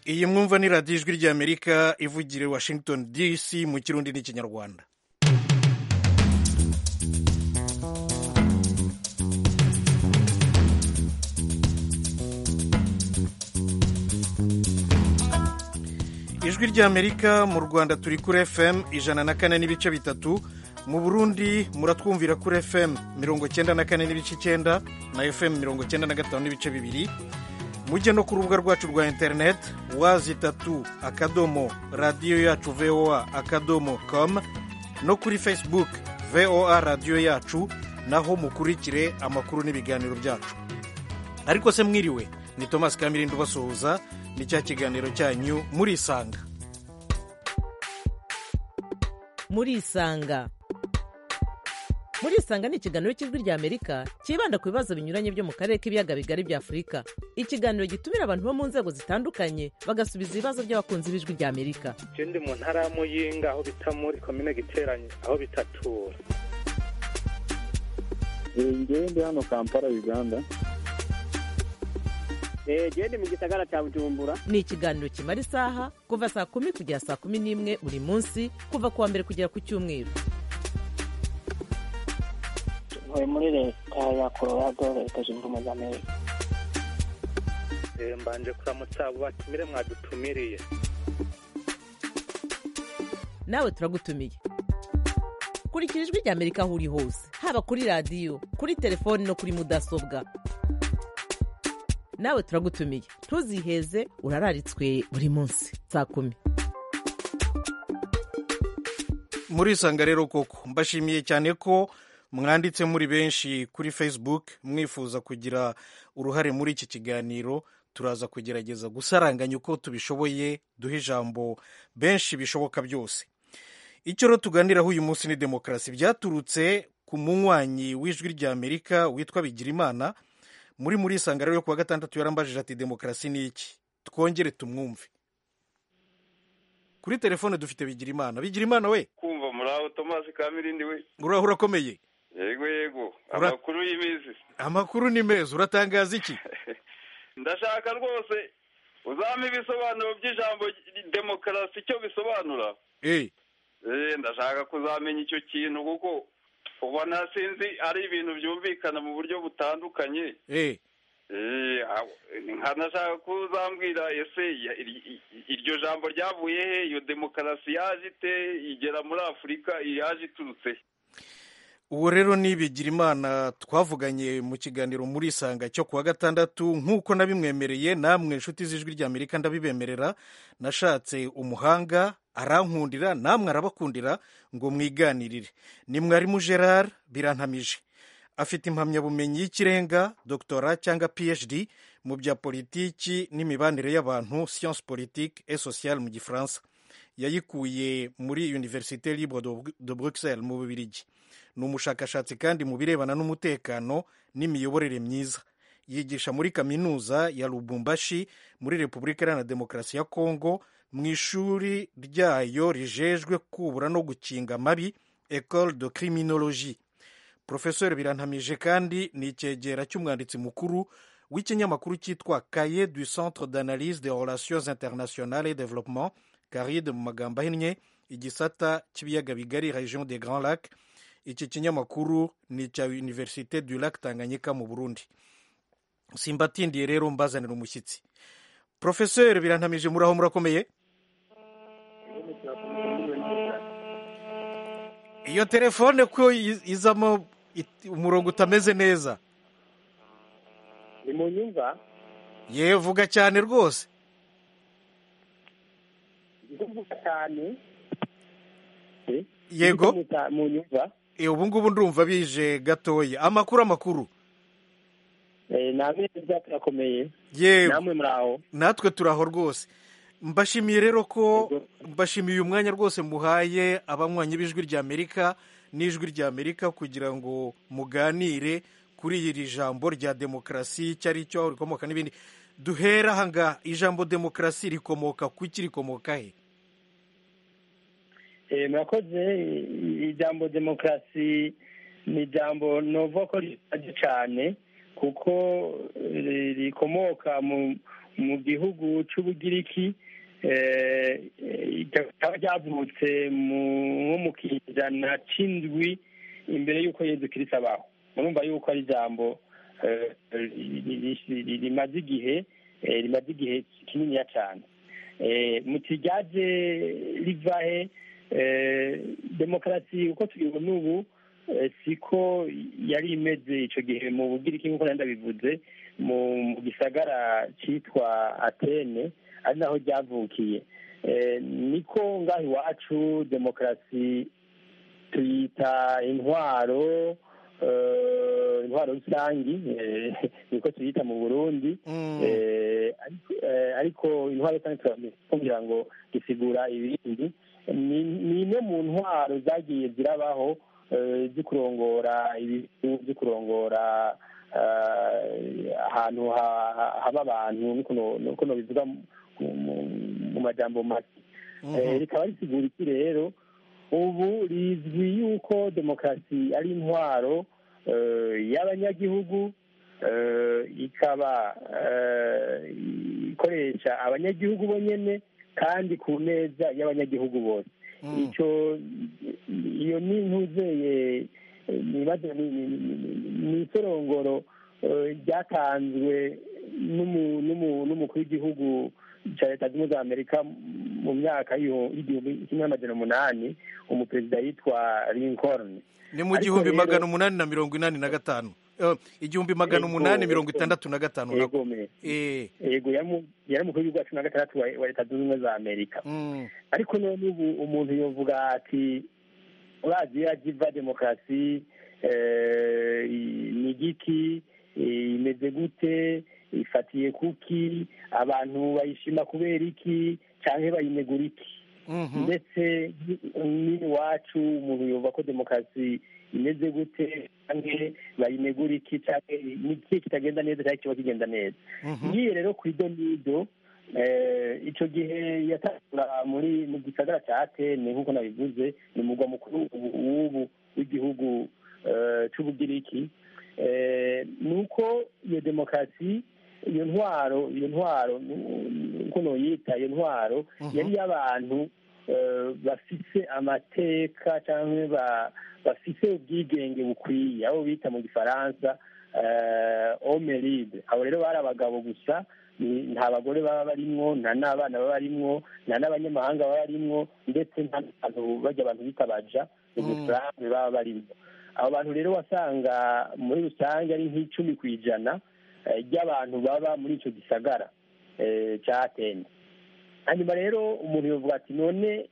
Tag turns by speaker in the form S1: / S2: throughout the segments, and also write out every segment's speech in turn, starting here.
S1: iyi mwumva ni radiyo ijwi ry'amerika ivugira i washington dc mu kirundi n'ikinyarwanda ijwi ry'amerika mu rwanda turi kuri fm ijana na kane n'ibice bitatu mu burundi muratwumvira kuri fm mirongo cyenda na kane n'ibice icyenda na fm mirongo cyenda na gatanu n'ibice bibiri mujye no ku rubuga rwacu rwa interineti wazi itatu akadomo radiyo yacu voa akadomo com no kuri facebook voa radiyo yacu naho mukurikire amakuru n'ibiganiro byacu ariko se mwiriwe ni thomas kamirindi ubasuhuza ni cya kiganiro cyanyu murisanga
S2: murisanga murisanga ni ikiganiro cy'ijwi ry'amerika cyibanda ku bibazo binyuranye byo mu karere k'ibiyaga bigari bya afurika ikiganiro gitumira abantu bo mu nzego zitandukanye bagasubiza ibibazo by'abakunzi b'ijwi ry'amerika
S3: ndi mu ntara ya muyinga aho bita muri komine giteranye aho bitatura
S4: ngewe ndi hano kampala uganda
S5: genda mu gisagara cya bujumbura
S2: ni ikiganiro kimara isaha kuva saa kumi kugera saa kumi n'imwe buri munsi kuva ku wa mbere kugera ku cyumweru
S5: ntuye muri leta ya colorado leta zunze ubumwe za amerika
S3: mbanje kuramutsa abo batumire mwadutumiriye
S2: nawe turagutumiye kurikira ijwi ry'amerika aho uri hose haba kuri radiyo kuri telefoni no kuri mudasobwa nawe turagutumiye ntuziheze urararitswe buri munsi saa kumi
S1: murisanga rero koko mbashimiye cyane ko mwanditse muri benshi kuri facebook mwifuza kugira uruhare muri iki kiganiro turaza kugerageza gusaranganya uko tubishoboye duha ijambo benshi bishoboka byose icyo rero tuganiraho uyu munsi ni demokarasi byaturutse ku munywanyi w'ijwi ry'amerika witwa bigirimana muri muri isanga rero yo kuwa gatandatu yarambajije ati demokarasi ni iki twongere tumwumve kuri telefone dufite bigirimana bigirimana we
S6: kumva muraho tomasi kamirindi we
S1: uraho urakomeye
S6: yego yego
S1: Ura-
S6: amakuru y'iminsi
S1: amakuru ni meza uratangaza iki
S6: ndashaka rwose uzampa ibisobanuro by'ijambo demokarasi icyo bisobanura
S1: Eh,
S6: Eh, ndashaka kuzamenya icyo kintu kuko ubona sinzi ari ibintu byumvikana mu buryo butandukanye
S1: eh.
S6: Eh, aho- nkanashaka ko uzambwira ese ya- ir- i- iryo jambo ryavuye he iyo demokarasi yaje ite igera muri afurika yaje iturutse he?
S1: uwo rero ni bigirimana twavuganye mu kiganiro muri isanga cyo kuwa gatandatu nk'uko nabimwemereye namwe inshuti z'ijwi ry'amerika ndabibemerera nashatse umuhanga arankundira namwe arabakundira ngo mwiganirire ni mwarimu gerard birantamije afite impamyabumenyi y'ikirenga doctora cyangwa phd mu bya politiki n'imibanire y'abantu science politique et sociale mu gifaransa yayikuye muri université libre de- de bruxelles mu bubirigi ni umushakashatsi kandi mu birebana n'umutekano n'imiyoborere myiza yigisha muri kaminuza ya lubumbashi muri repubulika iharanira demokarasi ya kongo mu ishuri ryayo rijejwe kubura no gukinga amabi ecole de criminologie profesor birantamije kandi ni icyegera cy'umwanditsi mukuru w'ikinyamakuru cyitwa cahier du centre d'analyse des relations internationales et développement caride mu magambo ahinnye igisata cy'ibiyaga bigari region des grands lacs iki kinyamakuru ni icya université du lac tanganyika mu burundi simbatindiye rero mbazanira umushyitsi profesor birantamije muraho murakomeye iyo telefone ko i- izamo it- umurongo utameze neza
S4: ni mu nyumva
S1: yewe vuga cyane rwose
S4: ndivuga cyane Eh,
S1: yego
S4: muta- mu nyumva
S1: Eh, ubu ngubu ndumva bije gatoya amakuru amakuru
S4: Eh, namwe neza turakomeye
S1: yewe
S4: namwe muri aho
S1: natwe turaho rwose mbashimiye rero ko
S4: Yego.
S1: mbashimiye uyu mwanya rwose muhaye abanywanyi b'ijwi ry'amerika n'ijwi ry'amerika kugira ngo muganire kuri iri jambo rya demokarasi icyo ari cyo rikomoka n'ibindi duhera aha ngaha ijambo demokarasi rikomoka ku ki rikomoka he
S4: Eh, murakoze i- ijambo demokarasi ni ijambo novuga ko rishaje cyane kuko eh, rikomoka mu mu gihugu c'ubugiriki eh, eh, rikaba ryavutse mu- nko mu kijana c'indwi imbere y'uko yezu kirisi abaho murumva yuko ari ijambo eh, ri- ri- ri- rimaze igihe eh, rimaze igihe kininiya cane Eh, muti ryaje rivahe eh, demokarasi uko tubibona ubu eh, siko yari imeze ico gihe mu bugiriki nk'uko nari ndabivuze mu mu gisagara citwa atene ari naho ryavukiye Eh, niko ngaho iwacu demokarasi tuyita intwaro eh, intwaro rusangi eh, niko tuyita mu burundi
S1: Mm.
S4: Eh, ariko- eh, ariko intwaro rusange turakugira ngo gisigura ibindi ni ni imwe mu ntwaro zagiye zirabaho eh, zikurongora ibihugu zikurongora eh, ahantu ha- ha- haba abantu niko no- niko nobivuga mu- mu- mu majambo make Eh, rikaba risigura iki rero ubu rizwi yuko demokarasi ari intwaro eh, y'abanyagihugu eh, ikaba eh, ikoresha abanyagihugu bonyene kandi ku neza y'abanyagihugu bose
S1: Mm.
S4: ico iyo ni ntuzeye nibaza ni- ni- ni- ni isorongoro eh, ryatanzwe n'umu- n'umu- n'umukuru w'igihugu cya leta zunze ubumwe za amerika mu myaka y'iho- y'igihumbi kimwe n'amajana umunani umuperezida yitwa lincoln
S1: ni mu
S4: Ariko
S1: gihumbi
S4: rero-
S1: magana umunani na mirongo inani na gatanu Eh, igihumbi magana
S4: Yego,
S1: umunani mirongo
S4: yego.
S1: itandatu na gatanu nako
S4: yego me
S1: Eh,
S4: yego yari mu- yari umukuru w'igihugu wa cumi na gatandatu wa wa leta zunze ubumwe za amerika
S1: mm,
S4: ariko none ubu umuntu yovuga ati urazi iyo agiva demokarasi eh, ni igiki eh, imeze gute ifatiye kuki abantu bayishima kubera iki cyangwa bayinegura iki
S1: mhm.
S4: ndetse n'iwacu umuntu yumva ko demokarasi imeze gute cyangwa bayinegura iki cyangwa n'iki kitagenda neza cyangwa kiba kigenda neza
S1: Mhm.
S4: ngiye rero ku idonido eh, ico gihe yatangura muri mu gisagara ca atene nk'uko nabivuze ni umugwa mukuru ubu- w'ubu w'igihugu eh, c'ubugiriki Eh, ni uko iyo demokarasi iyo ntwaro iyo ntwaro uko noyita iyo ntwaro
S1: Mhm.
S4: yari y'abantu eh, bafise amateka cyangwa ba- bafise ubwigenge bukwiye abo bita mu gifaransa homme libre abo rero bari abagabo gusa ni- nta bagore baba barimwo nta n'abana baba barimwo nta n'abanyamahanga baba barimwo ndetse nta n'abantu bajya abantu bita baja mu
S1: Mm.
S4: gifaransa baba barimwo abo bantu rero wasanga muri rusange ari nk'icumi ku ijana eh, ry'abantu baba muri ico gisagara eh, ca atene hanyuma rero umuntu yovuga ati none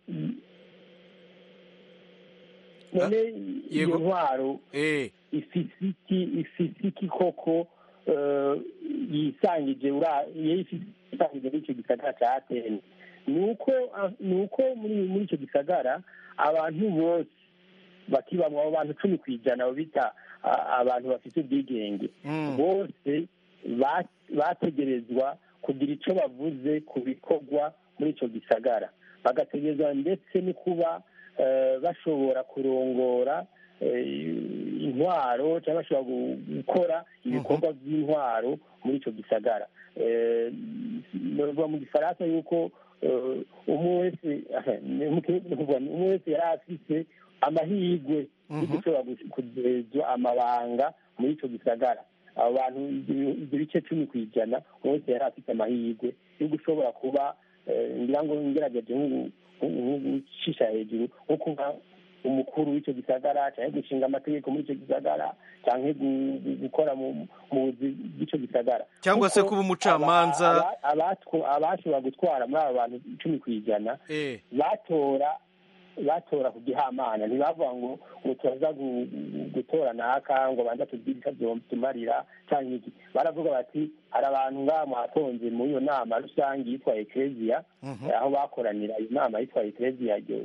S4: none iyo
S1: yego.
S4: ntwaro
S1: Eh,
S4: ifise iki ifise iki koko eh, yisangije ura- iyo ifise yisangije muri icyo gisagara ca atene ni uko ah, ni uko muri muri icyo gisagara abantu bose bakibamwo abo bantu cumi ku ijana abo bita ah, abantu bafite ubwigenge
S1: mm,
S4: bose ba- bategerezwa kugira icyo bavuze ku bikorwa muri icyo gisagara bagategerezwa ndetse no kuba eh, bashobora kurongora eh, intwaro cyangwa bashobora gu- gukora ibikorwa by'intwaro muri icyo gisagara Eh, bavuga mu gifaransa yuko eh, umwe wese ni mu kirundi ni ukuvuga, umwe wese yari afise amahirwe yo
S1: Mhm.
S4: gushobora gu- kugezwa amabanga muri icyo gisagara abo bantu ibyo ibyo bice cumi ku ijana umwe wese yari afite amahirwe yo gushobora kuba eh, ngira ngo ngerageje nko gu- nko gucisha hejuru nko kuba umukuru w'icyo gisagara cyangwa gushinga amategeko muri icyo gisagara cyangwa gu- gu- gukora mu mu buzi bw'icyo gisagara
S1: Cyangwa se
S4: Kuko
S1: kuba umucamanza.
S4: aba- aba- abatwa- abashobora gutwara muri abo bantu icumi ku ijana
S1: eh,
S4: batora batora ku gihamana ntibavuga ngo ngo turaza gu- gu- gutora naka ngo banza tubwire icyo tumarira cyangwa iki baravuga bati hari abantu ngaha mwatonze muri iyo nama rusange yitwa ekereziya
S1: mhm.
S4: aho bakoranira iyo nama yitwa ekereziya iyo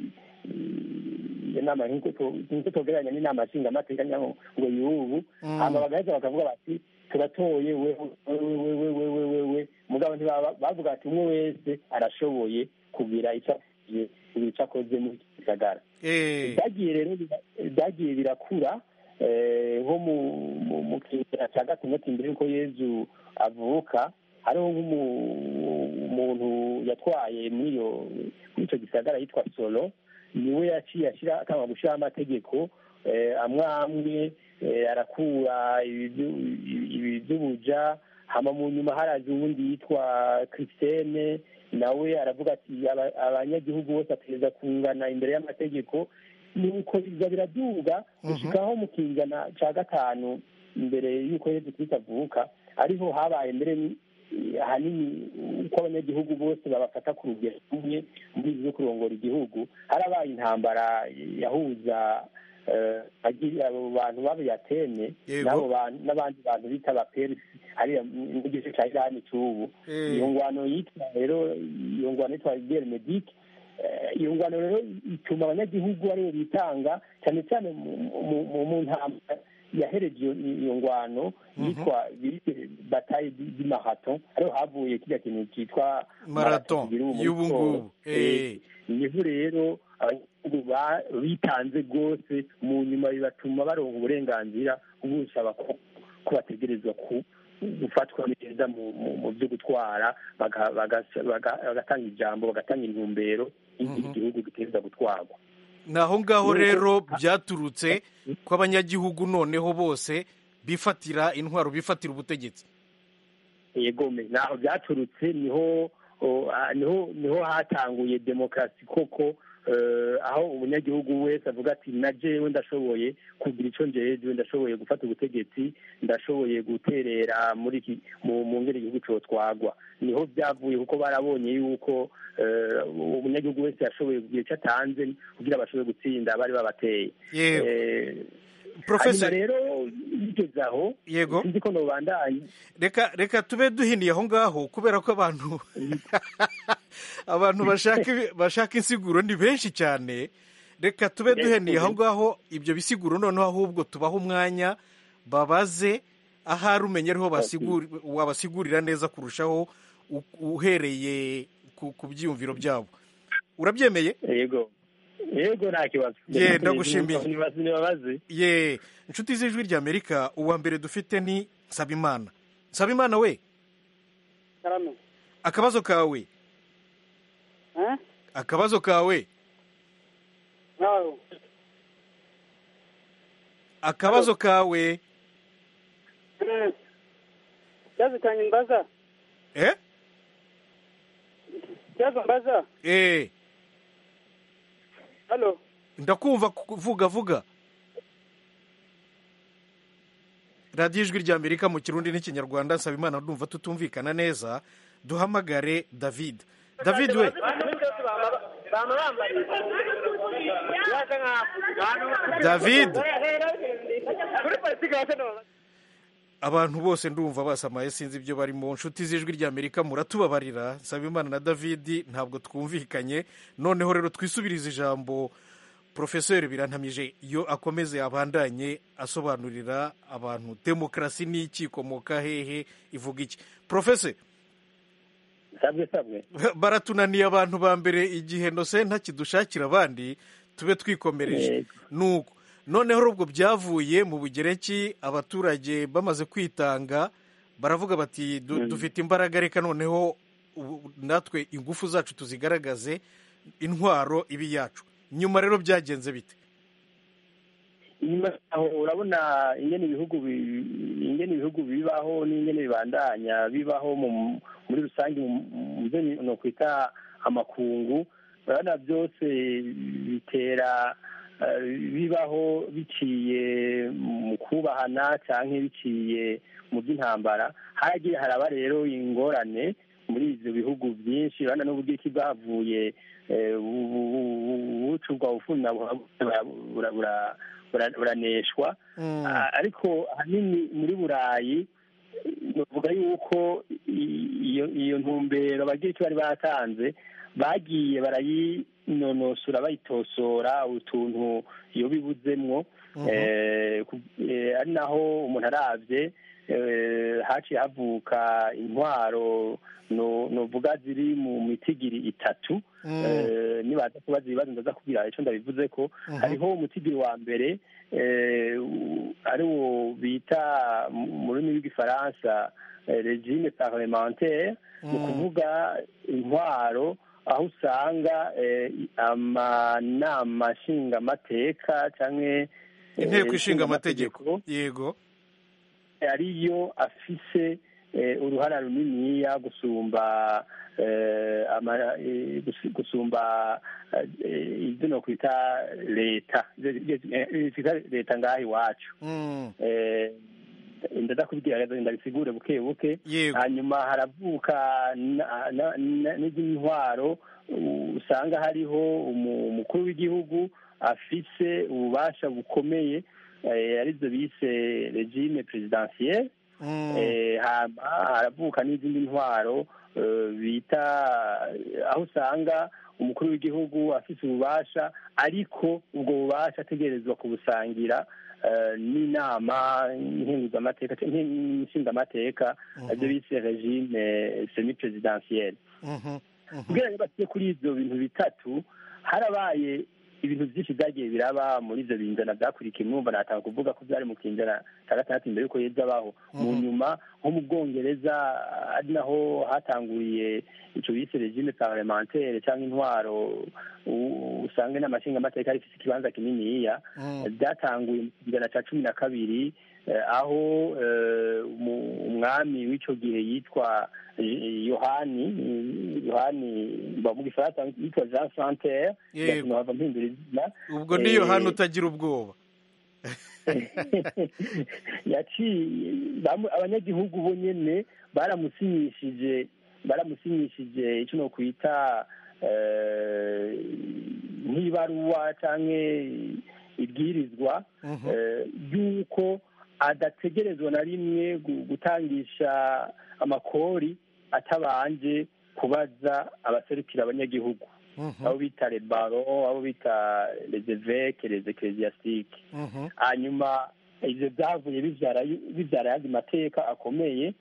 S4: iyo nama nk'uko tugereranya n'inama nshingamateka cyangwa ngo y'ubu
S1: Mm.
S4: hanyuma bagaheza bakavuga bati turatoye wewe wewe wewe wewe wewe mugabo ntibaba- bavuga ati umwe wese arashoboye kugira icyo akoze kugira icyo akoze muri iki gisagara
S1: Eh,
S4: byagiye rero bira- byagiye birakura eh, nko mu mu- mu kinyejana cya gatandatu imbere y'uko yezu avuka hariho nk'umuntu yatwaye muri iyo muri icyo gisagara yitwa solo niwe yaciye ashyira akanga gushyiraho amategeko amwe amwe arakura iby'ubuja hama mu nyuma haraje uwundi yitwa christine nawe aravuga ati abanyagihugu bose ategereza kungana imbere y'amategeko nuko biza biraduga gushikaho mu kinjana cya gatanu imbere y'uko yezu kristo avuka ariho habaye mbere ahanini uko abanyagihugu bose babafata ku rugero rumwe muri ibi byo kurongora igihugu harabaye intambara yahuza abo bantu b'abayatene n'abandi bantu bita abaperisi hariya n'igice cya irani cy'ubu iyo ngwano yitwa rero iyo ngwano yitwa gere medike iyo ngwano rero ituma abanyagihugu aribo bitanga cyane cyane mu ntambara yahereje iyo ngwano yitwa bataye di marato ariho havuye kijya kintu cyitwa
S1: marato y'ubu ngubu
S4: niho rero abanyagihugu bitanze rwose mu nyuma bibatuma baronka uburenganzira busaba ko bategerezwa gufatwa neza mu byo gutwara bagatanga ijambo bagatanga intumbero igihugu giteza gutwarwa
S1: ni aho ngaho rero byaturutse ko abanyagihugu noneho bose bifatira intwaro bifatira ubutegetsi
S4: yego naho byaturutse niho niho niho hatanguye demokarasi koko aho umunyagihugu wese avuga ati na jewe ndashoboye kugira icyo njejwe ndashoboye gufata ubutegetsi ndashoboye guterera muri iki mu ngeri igihugu cyotwagwa niho byavuye kuko barabonye yuko umunyagihugu wese yashoboye kugira icyo atanze kugira bashobore gutsinda bari babateye
S1: profesor
S4: rero bigeze aho
S1: yego
S4: sinzi ko nobandanye
S1: reka reka tube duhiniye aho ngaho kubera ko abantu abantu bashaka bashaka insiguro ni benshi cyane reka tube duheniye aho ngaho ibyo bisiguro noneho ahubwo tubaho umwanya babaze ahari umenya ariho wabasigurira neza kurushaho uhereye ku byiyumviro byabo urabyemeye
S4: yego yego nta kibazo
S1: ye ndagushimiye
S4: nibabaze
S1: ye inshuti z'ijwi ry'amerika uwa mbere dufite ni nsabimana nsabimana we akabazo kawe akabazo kawe akabazo kawe
S7: kibazo cyanjye mbaza
S1: eh
S7: kibazo mbaza
S1: eh
S7: halo
S1: ndakumva vuga vuga radiyo ijwi ry'amerika mu kirundi n'ikinyarwanda nsaba imana ndumva tutumvikana neza duhamagare david david we david abantu bose ndumva basamaye sinzi ibyo barimo nshuti z'ijwi ry'amerika muratubabarira nsaba imana na david ntabwo twumvikanye noneho rero twisubirize ijambo porofeseri birantamije iyo akomeze abandanye asobanurira abantu demokarasi ni iki ikomoka hehe ivuga iki porofeseri
S4: sabwe sabwe
S1: baratunaniye abantu ba mbere igihe nose ntakidushakira abandi tube twikomereje nuko noneho ubwo byavuye mu bugereki abaturage bamaze kwitanga baravuga bati dufite imbaraga reka noneho natwe ingufu zacu tuzigaragaze intwaro ibi yacu nyuma rero byagenze bite
S4: nyuma aho urabona ingene ibihugu ingene ibihugu bibaho n'ingene bibandanya bibaho muri rusange mu byo no kwita amakungu urabona byose bitera bibaho biciye mu kubahana cyangwa biciye mu by'intambara haragiye haraba rero ingorane muri ibyo bihugu byinshi urabona n'uburyo bwavuye bucurwa bufuna buraneshwa ariko ahanini muri burayi bavuga yuko iyo ntumbero bagira icyo bari batanze bagiye barayinonosora bayitosora utuntu iyo bibuzemwo ari naho umuntu arabye haciye havuka intwaro nuvuga ziri mu mitigiri itatu nibaza kubaza ibibazo ndaza kubwira icyo ndabivuze ko hariho umutigiri wa mbere ari wo bita mu rurimi rw'igifaransa eh, regime parlementaire ni ukuvuga intwaro aho usanga eh, amanama nshingamateka cyangwa
S1: inteko ishinga amategeko yego
S4: ariyo afise eh, uruhara runiniya gusumba eh, ama- eh, gus- gusumba eh, ibyo nokwita leta ibyo twita leta ngaha iwacu
S1: Mm,
S4: Eh, ndadakubwira rero ndabisigure buke buke
S1: yego
S4: hanyuma haravuka na- na- na- n'izindi ntwaro u- usanga hariho umu- umukuru w'igihugu afise ububasha bukomeye eh, arizo bise regime presidentielle
S1: Mm,
S4: Eh, hama haravuka n'izindi ntwaro eh, bita aho usanga umukuru w'igihugu afise ububasha ariko ubwo bubasha ategerezwa kubusangira eh, n'inama nkenguzamateka nshingamateka ibyo bise regime semi presidentielle
S1: mhm, mhm.
S4: kugira ngo basiye kuri ibyo bintu bitatu harabaye ibintu byinshi byagiye biraba muri ibyo binjana byakurikiye mwumva natanga kuvuga ko byari mu kinjana cya gatandatu mbere y'uko yeza abaho mu nyuma nko mu bwongereza ari naho hatanguriye icyo bise regime parlementaire cyangwa intwaro u- usanga n'amashingamateka rifite ikibanza kininiya
S1: Mm.
S4: byatanguye mu kinjana cya cumi na kabiri eh, aho eh, umu- umwami w'icyo gihe yitwa eh, yohani eh, yohani ba mu gifaransa yitwa jean santerre
S1: Yego.
S4: bigatuma hava mpindura izina
S1: ubwo ni yohani
S4: Eh,
S1: utagira ubwoba
S4: yaciye bamu- abanyagihugu bo nyene baramusinyishije baramusinyishije icyo nokwita eh, nk'ibaruwa canke ibwirizwa
S1: Mhm.
S4: eh, y'uko adategerezwa na rimwe gu- gutangisha amakori atabanje kubaza abaserukira abanyagihugu
S1: Mhm,
S4: abo bita rebaro abo bita les évêques les ecclésiastiques
S1: mhm.
S4: hanyuma ibyo byavuye bibyara bibyara ayandi mateka akomeye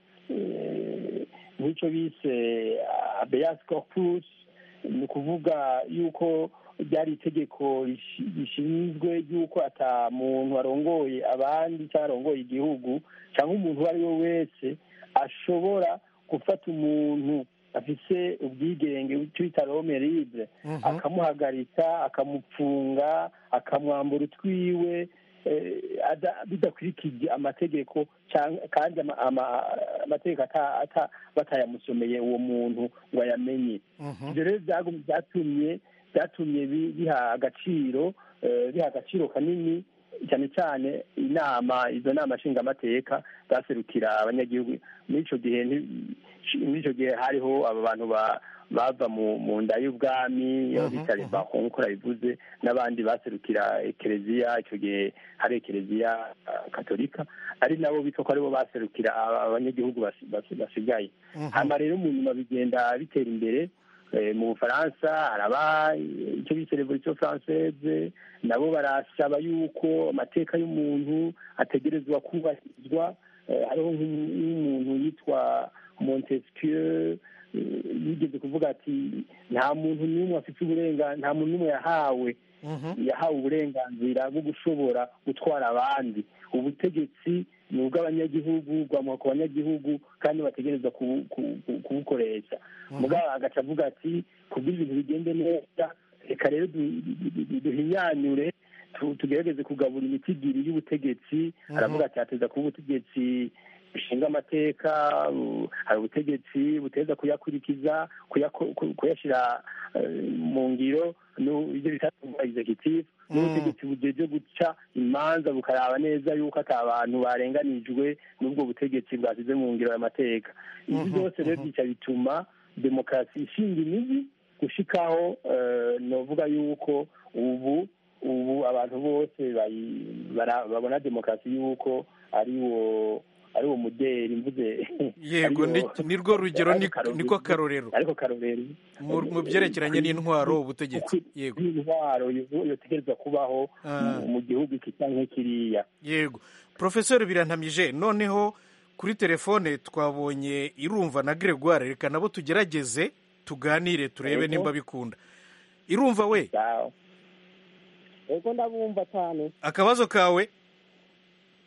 S4: eh, nk'icyo bise abeas corpus ni ukuvuga yuko ryari itegeko rishi- rishinzwe yuko ata muntu arongoye abandi cyangwa arongoye igihugu cyangwa umuntu uwo ari we wese ashobora gufata umuntu afise ubwigenge icyo bita rome libre
S1: Mhm.
S4: akamuhagarika akamupfunga akamwambura utwiwe eh, ada- bidakurikije amategeko cyangwa- kandi ama- ama- amategeko ata- ata- batayamusomeye uwo muntu ngo ayamenye
S1: Mhm.
S4: ibyo rero byagum- byatumye byatumye bi- biha agaciro eh, biha agaciro kanini cyane cyane inama izo nama nshingamateka zaserukira abanyagihugu muri icyo gihe nti- muri icyo gihe hariho aba bantu ba- bava mu mu nda y'ubwami
S1: Mhm,
S4: bita
S1: mhm.
S4: rebaho nk'uko nabivuze n'abandi baserukira ekereziya icyo gihe hari ekereziya ah, katolika ari nabo bitwa ko aribo baserukira aba- abanyagihugu basi- basi- basigaye
S1: Mhm.
S4: hanyuma rero mu nyuma bigenda bitera imbere Eh, mu bufaransa haraba eh, icyo bise revolution française nabo barasaba yuko amateka y'umuntu ategerezwa kubahirizwa Eh, hariho nk'umu- nk'umuntu yitwa montesquieu eh, yigeze kuvuga ati nta muntu n'umwe afite uburenganzira nta muntu n'umwe yahawe
S1: Mhm.
S4: yahawe uburenganzira bwo gushobora gutwara abandi ubutegetsi ni ubw'abanyagihugu bwamuha ku banyagihugu kandi bategereza kubu- ku- ku- kubukoresha mugabo agaca avuga ati kugira ibintu bigende neza reka rero du- du- du- duhinyanyure tu- tugerageze kugabura imitigiri y'ubutegetsi aravuga ati hateza kuba ubutegetsi bushinga amateka bu- hari ubutegetsi buteza kuyakurikiza kuyako- ku- kuyashyira eh, mu ngiro nu- ibyo bita executive n'ubutegetsi bujeje guca imanza bukaraba neza yuko ata bantu barenganijwe n'ubwo butegetsi bwasize mu ngiro y'amateka ibi
S1: Mhm,
S4: byose rero
S1: mhm.
S4: bica bituma demokarasi ishinga imizi gushikaho eh, novuga yuko ubu ubu abantu bose bayi- bara- babona demokarasi yuko ari wo ari wo muderi mvuze
S1: yego
S4: ari wo-
S1: ni- ni rwo rugero
S4: ariko
S1: ni-
S4: karorero-
S1: niko karorero
S4: ariko karorero
S1: mu mu byerekeranye n'intwaro ubutegetsi yego
S4: intwaro yo- yotegerezwa kubaho
S1: Ah.
S4: mu- mu gihugu iki cyangwa kiriya
S1: yego porofesori birantamije noneho kuri telefone twabonye irumva na gregoire reka nabo tugerageze tuganire turebe
S4: Yego.
S1: nimba bikunda irumva we
S4: Sawa.
S7: ego ndabumva cyane
S1: akabazo kawe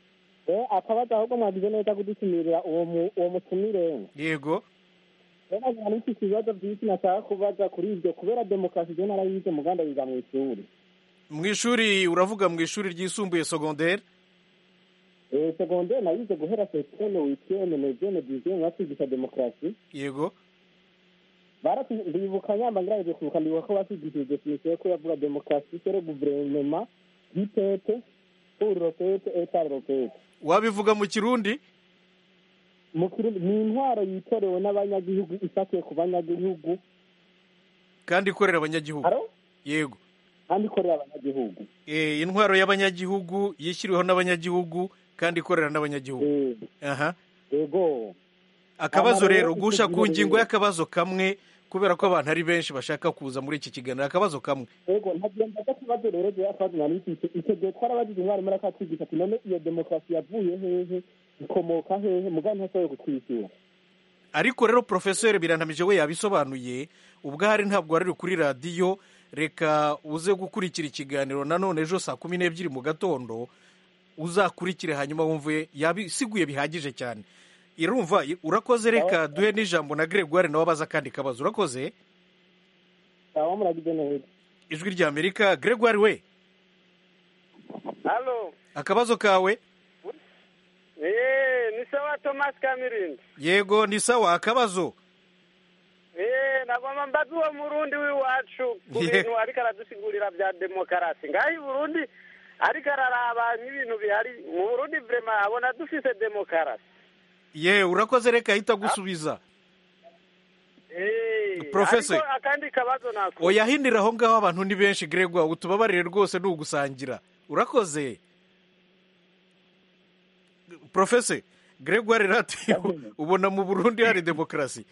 S8: eh akabazo ahubwo mwagize neza kudutumirira uwo mu- uwo mutumire
S1: yego
S8: rero nkaba n'iki kibazo byinshi nashaka kubaza kuri ibyo kubera demokarasi je narayize muganda yiga mu ishuri
S1: mu ishuri uravuga mu ishuri ryisumbuye secondaire
S8: eh secondaire nayize guhera septene witieme nezene dizieme batwigisha demokarasi
S1: yego
S8: baratu- ndibuka nyamba ngirageje kwibuka ndibuka ko batwigishije definisiyo ko yavuga demokarasi sere guverinema y'itete pour ropete etare ropete
S1: wabivuga mu kirundi
S8: mu kirundi ni intwaro yitorewe n'abanyagihugu ifatiye ku banyagihugu
S1: kandi ikorera abanyagihugu
S8: Haro?
S1: yego
S8: kandi ikorera abanyagihugu
S1: Eh, intwaro y'abanyagihugu yishyiriweho n'abanyagihugu kandi ikorera n'abanyagihugu
S8: Eh,
S1: aha
S8: yego
S1: akabazo
S8: Hano rero
S1: rero
S8: icyo
S1: gusha ku
S8: gihe
S1: ngingo
S8: rero-
S1: y'akabazo kamwe kubera ko abantu ari benshi bashaka kuza muri iki kiganiro akabazo kamwe
S8: yego ntagenda akabazo rero jewe akabazo nari mfise icyo gihe twarabajije umwarimu ariko atwigisha ati none iyo demokarasi yavuye hehe ikomoka hehe mugabo ntashoboye kutwishyura
S1: ariko rero porofeseri birantamije we yabisobanuye ubwo ahari ntabwo wari uri kuri radiyo reka uze gukurikira ikiganiro nanone ejo saa kumi n'ebyiri mu gatondo uzakurikire hanyuma wumve yabisiguye bihagije cyane irumva urakoze reka duhe n'ijambo na gregoire nawe abaza akandi kabazo urakoze
S8: aba muragize neza
S1: ijwi rya amerika gregoire we
S7: halo
S1: akabazo kawe
S7: eee ni sawa thomas kamirindi
S1: yego ni sawa akabazo
S7: eee nagomba mbaza uwo murundi w'iwacu ku
S1: Ye-
S7: bintu ariko aradusigurira bya demokarasi ngaho i burundi ariko araraba nk'ibintu bihari mu burundi vrema abona dufise demokarasi
S1: ye urakoze reka ahita gusubiza
S7: eee
S1: Professor.
S7: ariko akandi kabazo nako
S1: oya hindira aho ngaho abantu ni benshi gregoire utubabarire rwose ni ugusangira urakoze profese gregoire rati ubona mu burundi hari demokarasi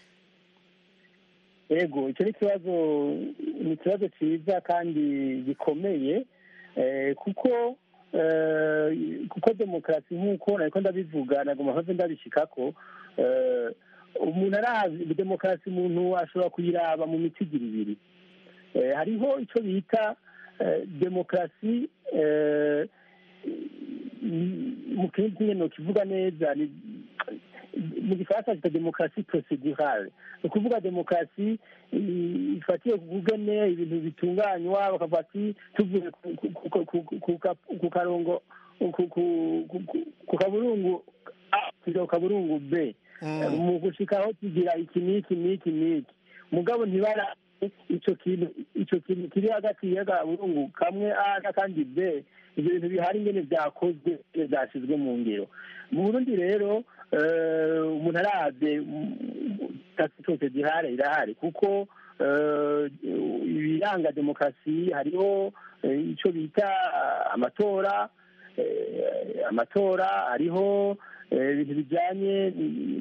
S4: yego icyo ni ikibazo ni ikibazo cyiza kandi gikomeye eh, kuko eh, kuko demokarasi nk'uko nariko ndabivuga nagomba mpave ndabishikako eh, umuntu arazi demokarasi umuntu ashobora kuyiraba mu mitigiri ibiri Eh, hariho icyo bita eh, demokarasi eh, mu kindi kintu kivuga neza ni mu gifaransa cyitwa demokarasi procedurale ni ukuvuga demokarasi i- ifatiye ku kugene ibintu bitunganywa bakavuga ati tuvuye ku- ku- ku- ku- ku ka- ku karongo ku- ku- ku- ku- ku kaburungu a kujya ku kaburungu b mu gushikaho tugira iki n'iki n'iki n'iki mugabo ntibara icyo kintu icyo kintu kiri hagati y'akaburungu kamwe a n'akandi b ibyo bintu bihari ingene byakozwe byashyizwe mu ngiro mu burundi rero eh, umuntu araze tasi cyose gihari irahari kuko eh, ibiranga demokarasi hariho eh, icyo bita ah, amatora eh, amatora hariho eh, ibintu bijyanye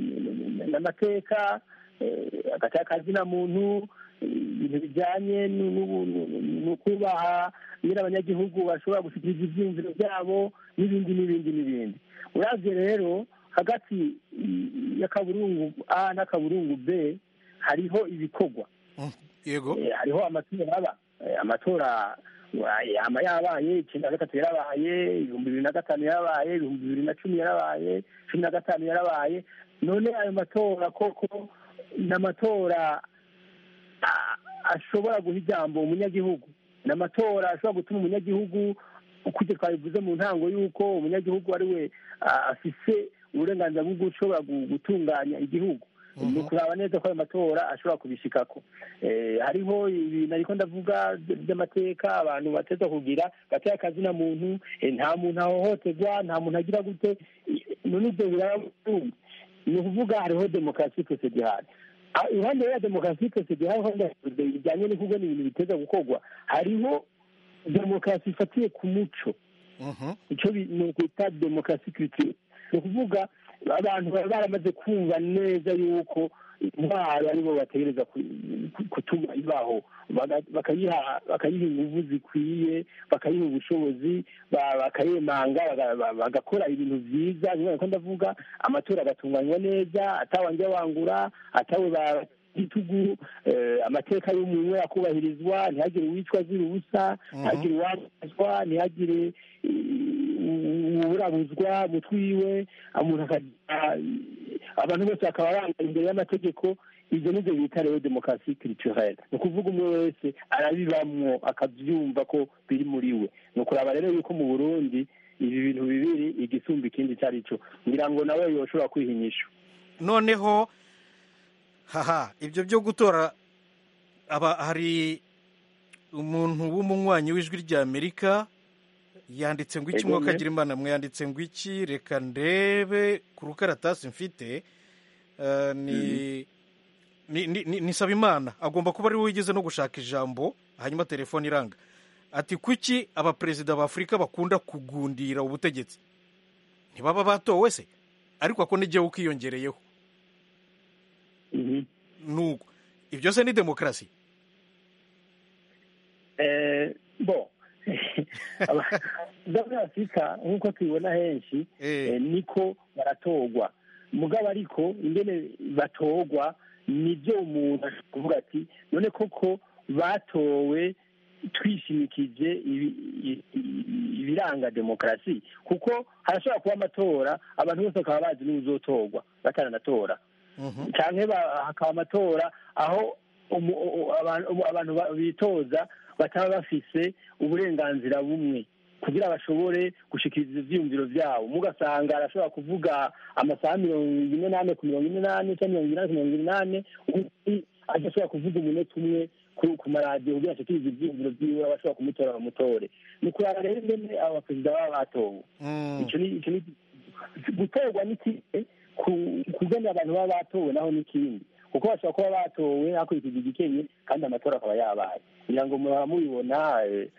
S4: n'amateka eh, hagati y'akazina muntu ibintu bijyanye nu- nu- nu- no kubaha nyine abanyagihugu bashobora gushyikiriza ibyiyumviro byabo n'ibindi n'ibindi n'ibindi uravye rero hagati y'akaburungu a n'akaburungu b hariho ibikorwa
S1: yego
S4: Eh, hariho amatora aba Eh, amatora wa- yama yabaye icyenda na gatatu yarabaye ibihumbi bibiri na gatanu yarabaye ibihumbi bibiri na cumi yarabaye cumi na gatanu yarabaye none ayo matora koko ni amatora a- ashobora guha ijambo umunyagihugu ni amatora ashobora gutuma umunyagihugu uko ibyo twabivuze mu ntango y'uko umunyagihugu ari we ah, afise uburenganzira bwo gushobora gu- gutunganya igihugu ni ukuraba neza ko ayo matora ashobora kubishikako Eh, hariho ibintu ariko ndavuga by- by'amateka abantu bateza kugira gateye akazina muntu eh, nta muntu ahohoterwa nta muntu agira gute Eh, none ibyo biraba mu Burundi. ni ukuvuga hariho demokarasi procedurale Ah, iruhande ya demokarasi procedurale ho ndavuze bijyanye n'ukugena ibintu biteza gukorwa hariho demokarasi ifatiye ku muco icyo bi- ni ukwita demokarasi culture ni ukuvuga abantu baba baramaze kumva neza yuko intwaro aribo bategereza ku- ku- gutuma ibaho Baga- bakayiha bakayiha inguvu zikwiye bakayiha ubushobozi ba- bakayemanga baga- ba- bagakora ibintu byiza niba ko ndavuga amatora agatunganywa neza atawanjye wangura atawe ba- igitugu eh, amateka y'umuntu akubahirizwa ntihagire uwicwa azira ubusa
S1: Mhm.
S4: ntihagire uwabazwa ntihagire uburabuzwa mu twiwe umuntu akagira abantu bose bakaba bangana imbere y'amategeko ibyo nibyo bita rero demokarasi culturelle ni ukuvuga umwe wese arabibamwo akabyumva ko biri muri we ni ukuraba rero yuko mu burundi ibi bintu bibiri igisumba ikindi icyo ari cyo ngira ngo nawe yoshobora kwihinyisha
S1: noneho haha ibyo byo gutora aba hari umuntu w'umunywanyi w'ijwi ry'amerika yanditse ngo iki
S4: Ego,
S1: mwuka
S4: ne.
S1: agira imana mwe yanditse ngo iki reka ndebe ku rukaratasi mfite Eh, ni ni ni- ni- ni Sabimana agomba kuba ari we wigeze no gushaka ijambo hanyuma telefone iranga ati kuki abaperezida ba afurika bakunda kugundira ubutegetsi ntibaba batowe se ariko ako n'igihe ukiyongereyeho
S4: Mhm.
S1: nuko ibyo se ni demokarasi
S4: Eh, bo muri afurika nk'uko tubibona henshi
S1: Eh.
S4: eh, niko baratorwa mugabo ariko ingene batorwa nibyo umuntu ashobora kuvuga ati none koko batowe twishimikije ibi- i- i- ibiranga demokarasi kuko harashobora kuba amatora abantu bose bakaba bazi n'uzotorwa bataranatora
S1: Mhm.
S4: cyane hakaba amatora aho umu- u- abantu umu- abantu ba- bitoza bataba bafise uburenganzira bumwe kugira bashobore gushikiriza ivyiyumviro vyabo mugasanga arashobora kuvuga amasaha mirongo ine n'ane ku mirongo ine n'ane cyangwa mirongo inani ku mirongo inani undi adashobora kuvuga umunota umwe ku ku maradiyo kugira ashikirize ivyiyumviro vyiwe abashobora kumutora bamutore ni kuraba rero ingene abo baperezida baba batowe
S1: Mm.
S4: icyo ni icyo ni gutorwa ni kimwe ku- kugena abantu baba batowe naho ni ikindi kuko bashobora kuba batowe hakurikijwe igikenye kandi amatora akaba yabaye kugira ngo muba mubibona eh,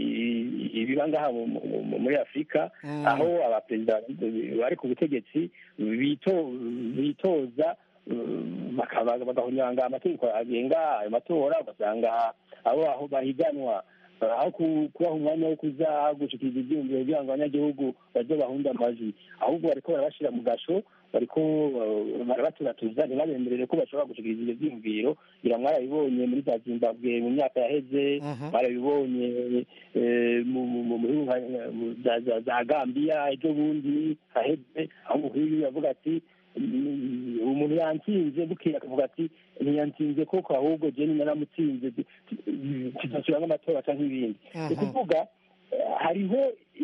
S4: i- ibiba ngaha mu- mu- mu- muri afurika
S1: Mm.
S4: aho abaperezida bari ku butegetsi bito- bitoza eh, bakaba- bagahonyanga amategeko agenga ayo matora ugasanga abo aho bahiganwa aho ku- kubaha umwanya wo kuza gushikiriza ibyiyumviro kugira ngo abanyagihugu baze bahunde amajwi ahubwo bariko barabashira mu gasho bariko eh, barabaturatuza ntibabemerere ko bashobora gushikiriza ibyo byiyumviro ngira mwarabibonye muri za zimbabwe mu myaka yaheze
S1: Mhm.
S4: mwarabibonye eh, mu- mu- mu- mu bihugu nka- mu- za- za- za gambiya ejo bundi haheze aho umukuru w'igihugu yavuga ati "Mm, umuntu yantsinze bukeye akavuga ati ntiyantsinze koko ahubwo jeni naramutsinze tudasubiramo amatora cyangwa ibindi ni
S1: Mhm.
S4: ukuvuga eh, hariho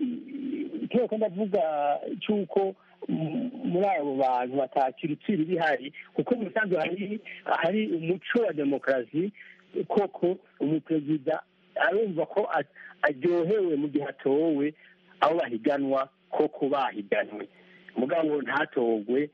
S4: ikibazo kandi avuga cy'uko mm, muri abo bantu batakira itsiri bihari kuko mu bisanzwe hari hari umuco wa demokarasi koko umuperezida arumva ko a- aryohewe mu gihe atowe abo bahiganwa koko bahiganwe mugabo ntatogwe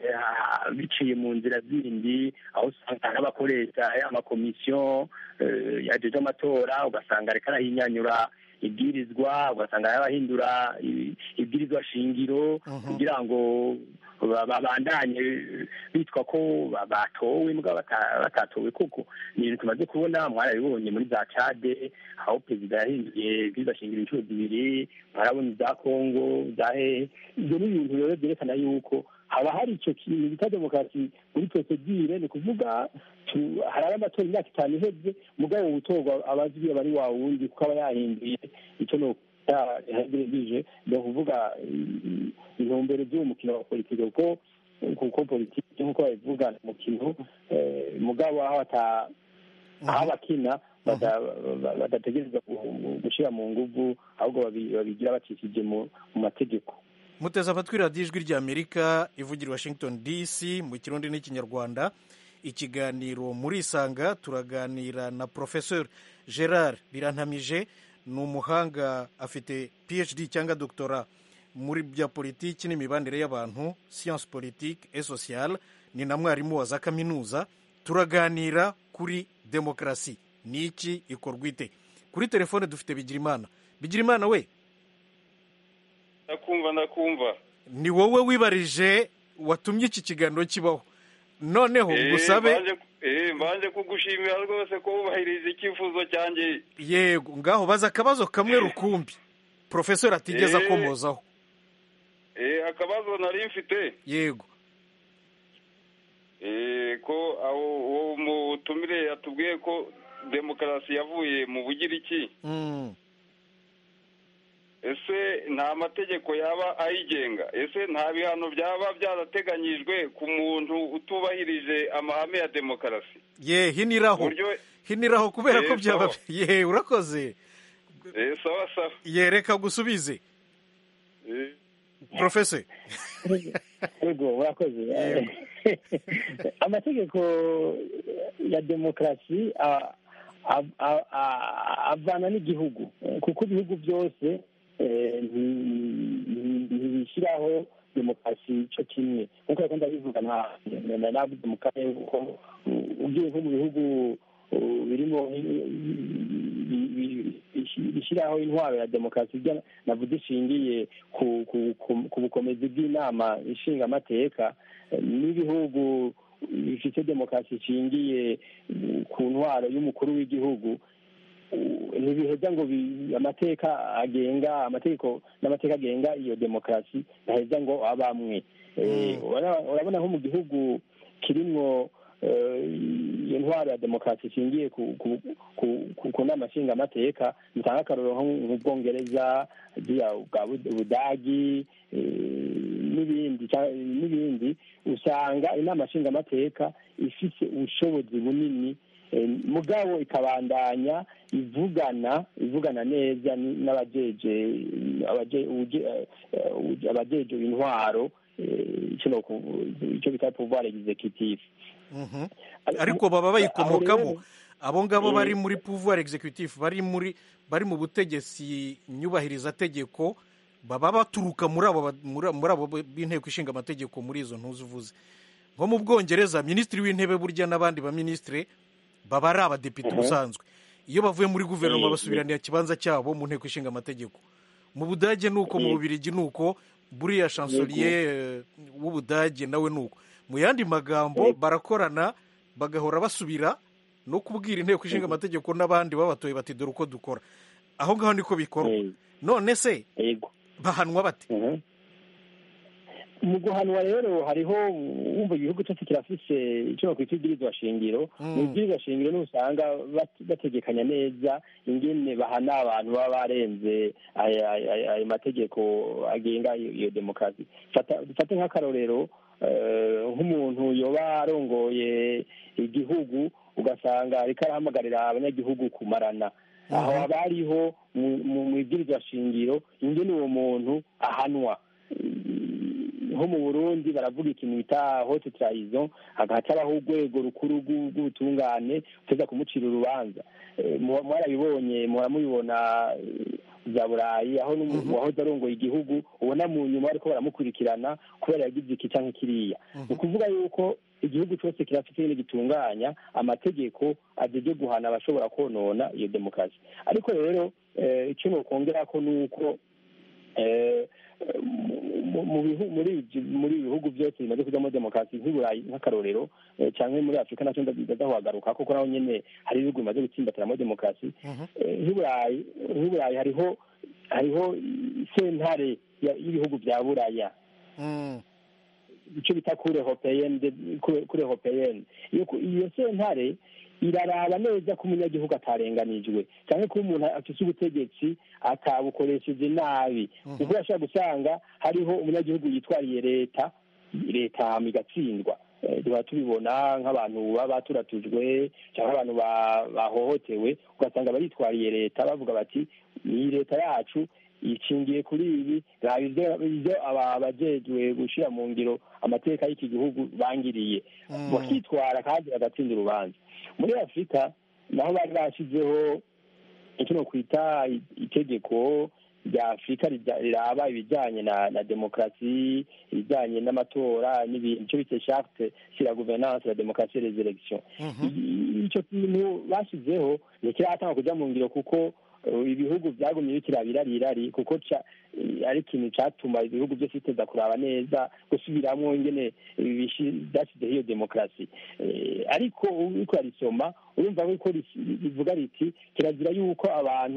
S4: eh, biciye mu nzira zindi aho usanga n'abakoresha amakomisiyo eh, yajeje amatora ugasanga ariko arahinyanyura ibwirizwa ugasanga arabahindura i- ibwirizwa shingiro
S1: Mhm.
S4: kugira ngo ba- babandanye bitwa ko ba- batowe mugabo bata- batatowe koko ni ibintu tumaze kubona mwarabibonye muri za cade aho perezida yahinduye ibwirizwa shingiro inshuro zibiri mwarabonye za kongo za hehe ibyo ni ibintu rero byerekana yuko haba hari icyo kintu bita demokarasi muri prosedire ni ukuvuga tu- hari amatora imyaka itanu iheze mugabo gutorwa abazwi aba ari wa wundi kuko aba yahinduye icyo ni yahegereje ni ukuvuga i- intumbero z'uwo mukino wa politiki kuko kuko politiki nk'uko babivuga ni umukino eh, mugabo aho ata aho abakina bada- ba- badategereza gu- gushyira mu nguvu ahubwo babi- babigira bacishije mu mu mategeko
S1: muteze amatwi radiyo ijwi ry'amerika ivugira i washington dc mu kirundi n'ikinyarwanda ikiganiro muri isanga turaganira na professeur gerard birantamije ni umuhanga afite phd cyangwa doctora muri bya politiki n'imibanire y'abantu science politique et sociale ni na mwarimu wa za kaminuza turaganira kuri demokarasi ni iki ikorwa ite kuri telefone dufite bigirimana bigirimana we
S6: ndakumva ndakumva
S1: ni wowe wibarije watumye iki kiganiro kibaho noneho
S6: Eh,
S1: ngusabe
S6: mbanje- eh, mbanje kugushimira rwose ko wubahiriza icyifuzo cyanjye
S1: yego ngaho baza akabazo kamwe rukumbi profesor atigeze
S6: Eh.
S1: akomozaho
S6: Eh, akabazo nari mfite
S1: yego
S6: Eh, ko aho uwo mutumire yatubwiye ko demokarasi yavuye mu bugiriki
S1: Mm.
S6: ese nta mategeko yaba ayigenga ese nta bihano byaba byarateganyijwe ku muntu utubahirije amahame ya demokarasi
S1: ye hiniraho
S6: uburyo
S1: hiniraho kubera ko
S6: Eh,
S1: byaba
S6: sawa.
S1: ye urakoze
S6: eh, sawa sawa
S1: ye reka gusubize
S6: Eh,
S1: profese
S4: yego urakoze amategeko ya demokarasi a- a- a- a- avana n'igihugu kuko ibihugu byose eh, nti- nti- ntibishyiraho demokarasi cyo kimwe nk'uko rero ndabivuga nta- na- navuze mu karere kuko ugiye nko mu bihugu uh, birimo bi- bi- bi- bishyiraho intwaro ya demokarasi ibyo navuze ishingiye ku ku- ku- ku bukomezi bw'inama ishinga amateka eh, n'ibihugu bifite demokarasi ishingiye mm, ku ntwaro y'umukuru w'igihugu uh, ntibiheza ngo bi- amateka agenga amategeko n'amateka agenga iyo demokarasi ntaheza ngo abamwe Eh, urabona- urabona nko mu gihugu kirimwo eh, iyo ntwaro ya demokarasi ishingiye ku ku- ku- ku- ku nama nshingamateka mutanga akarorero nko nk'ubwongereza buriya bwa Bud- budagi eh, n'ibindi ca- n'ibindi usanga inama nshingamateka ifite ubushobozi bunini eh, mugabo ikabandanya ivugana ivugana neza ni- n'abajeje abaje- uje- eh, uje- abajeje intwaro eh, icyo noku- icyo bita pouvoir executif
S1: Mhm. ariko baba bayikomokamo
S4: Aho rero-
S1: abo ngabo
S4: Eh.
S1: bari muri pouvoir executif bari muri bari mu butegetsi nyubahiriza tegeko baba baturuka muri abo ba- muri muri abo b'inteko ishinga amategeko muri izo ntuzi uvuze nko mu bwongereza minisitiri w'intebe burya n'abandi baminisitiri baba ari abadepite
S4: Mhm.
S1: ubusanzwe iyo bavuye muri guverinoma
S4: Eh,
S1: basubiranira ikibanza cyabo mu nteko ishinga amategeko mu budage ni uko mu
S4: Eh.
S1: bubirigi ni uko buriya chancelier eh, w'ubudage nawe ni uko mu yandi magambo
S4: Yego.
S1: barakorana bagahora basubira no kubwira inteko ishinga amategeko n'abandi babatoye bati dore uko dukora aho ngaho niko bikorwa
S4: Eh,
S1: none se
S4: yego
S1: bahanwa bate
S4: Mhm. mu guhanwa rero hariho wumva igihugu cyose kirafise icyo bakwita ibwirizwa shingiro
S1: Mm.
S4: mu ibwirizwa shingiro niho usanga bat- bategekanya neza ingene bahana abantu baba barenze aya- aya ayo mategeko agenga iyo iyo demokarasi Fata- dufate nk'akarorero eh, nk'umuntu yoba arongoye igihugu ugasanga ariko arahamagarira abanyagihugu kumarana aho haba hariho mu- mu mu ibwirizwa shingiro ingene uwo muntu ahanwa nko mu burundi baravuga ikintu bita hote tarayizo hagaca habaho urwego rukuru rw'u- rw'ubutungane uteza kumucira urubanza Eh, mu- mwarabibonye muhora mubibona eh, za burayi aho n'umu- uwahoze arongoye igihugu ubona mu nyuma bariko baramukurikirana kubera yagize iki canke kiriya ni ukuvuga yuko igihugu cyose kirafite nyine gitunganya amategeko ajeje guhana abashobora konona iyo demokarasi ariko rero eh, icyo nokongera ko ni uko eh, mu- mu bihu- muri ibyo- muri ibi bihugu byose bimaze kujyamo demokarasi nk'iburayi nk'akarorero eh, cyangwa muri afurika nacyo ndazahuhagaruka kuko naho nyine hari ibihugu bimaze gutsimbatiramo demokarasi Eh, nk'iburayi nk'iburayi hariho hariho sentare ya- y'ibihugu bya buraya
S1: Mm.
S4: icyo bita kure hopeyeni kure hopeyeni iyo ku- iyo sentare iraraba neza ko umunyagihugu atarenganijwe cyangwa ko umuntu afite ubutegetsi atabukoresheje nabi kuko urashobora gusanga hariho umunyagihugu yitwariye leta leta hama igatsindwa Eh, duhora tubibona nk'abantu baba baturatujwe cyangwa abantu ba- bahohotewe ugasanga baritwariye leta bavuga bati iyi leta yacu ishingiye kuri ibi raba ibyo ibyo aba- abajejwe gushyira mu ngiro amateka y'iki gihugu bangiriye
S1: Mm.
S4: bakitwara kandi bagatsinda urubanza muri afurika naho bari bashyizeho icyo nokwita i- itegeko rya afurika rija- riraba ibijyanye na na demokarasi ibijyanye n'amatora n'ibintu icyo bita charte sur la gouvernance la démocratie et les élections
S1: Mhm.
S4: I- icyo kintu bashyizeho ntikiratanga kujya mu ngiro kuko uh, ibihugu byagumye bikirabirirari kuko ca- eh, ari ikintu cyatuma ibihugu byose biteza kuraba neza gusubiramo ingene bishi- byashyizeho iyo demokarasi Eh, ariko uriko arisoma urumva ko risi- rivuga riti kirazira yuko abantu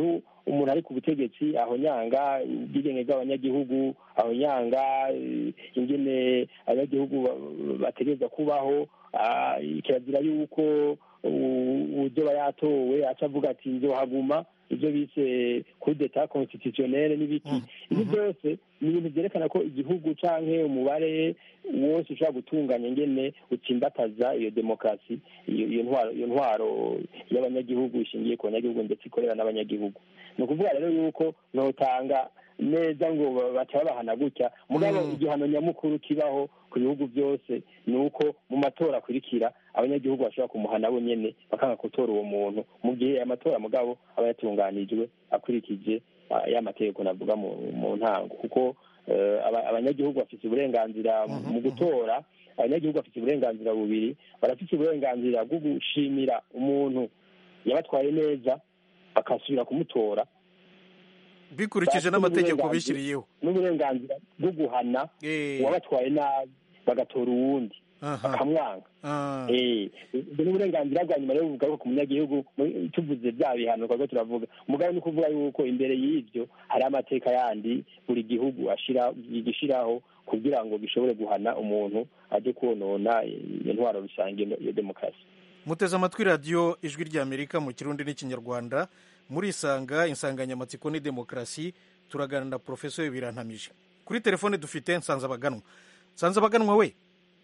S4: umuntu ari ku butegetsi aho nyanga ubwigenge bw'abanyagihugu aho nyanga ingene abanyagihugu bategereza kubaho kirazira yuko uzoba yatowe aca avuga ati nzohaguma ibyo bise kudeta constitutionnelle n'ibiki ibi byose ni ibintu byerekana ko igihugu canke umubare wose ushobora gutunganya ingene utsimbataza iyo demokarasi iyo ntwaro iyo ntwaro y'abanyagihugu ishingiye ku banyagihugu ndetse ikorera n'abanyagihugu ni ukuvuga rero yuko notanga neza ngo baca babahana gutya mugabo igihano nyamukuru kibaho ku bihugu byose ni uko mu matora akurikira abanyagihugu bashobora kumuhana bo nyene bakanga gutora uwo muntu mu gihe amatora mugabo aba yatunganijwe akurikije ya mategeko navuga mu ntango kuko abanyagihugu bafite uburenganzira mu gutora abanyagihugu bafite uburenganzira bubiri barafite uburenganzira bwo gushimira umuntu yabatwaye neza bakasubira kumutora
S1: bikurikije n'amategeko bishyiriyeho
S4: n'uburenganzira bwo guhana uwabatwaye nabi bagatora uwundi bakamwanga ubwo ni uburenganzira bwa nyuma rero bugaruka ku munyagihugu tuvuze bya bihano twaba turavuga umugabo ni ukuvuga yuko imbere y'ibyo hari amateka yandi buri gihugu gishyiraho kugira ngo gishobore guhana umuntu ajye konona intwaro rusange ya demokarasi
S1: muteze amatwi radiyo ijwi ry'amerika mu kirundi n'ikinyarwanda murisanga insanganyamatsiko ni demokarasi turaganira na porofesori birantamije kuri telefone dufite nsanzabaganwa nsanzabaganwa we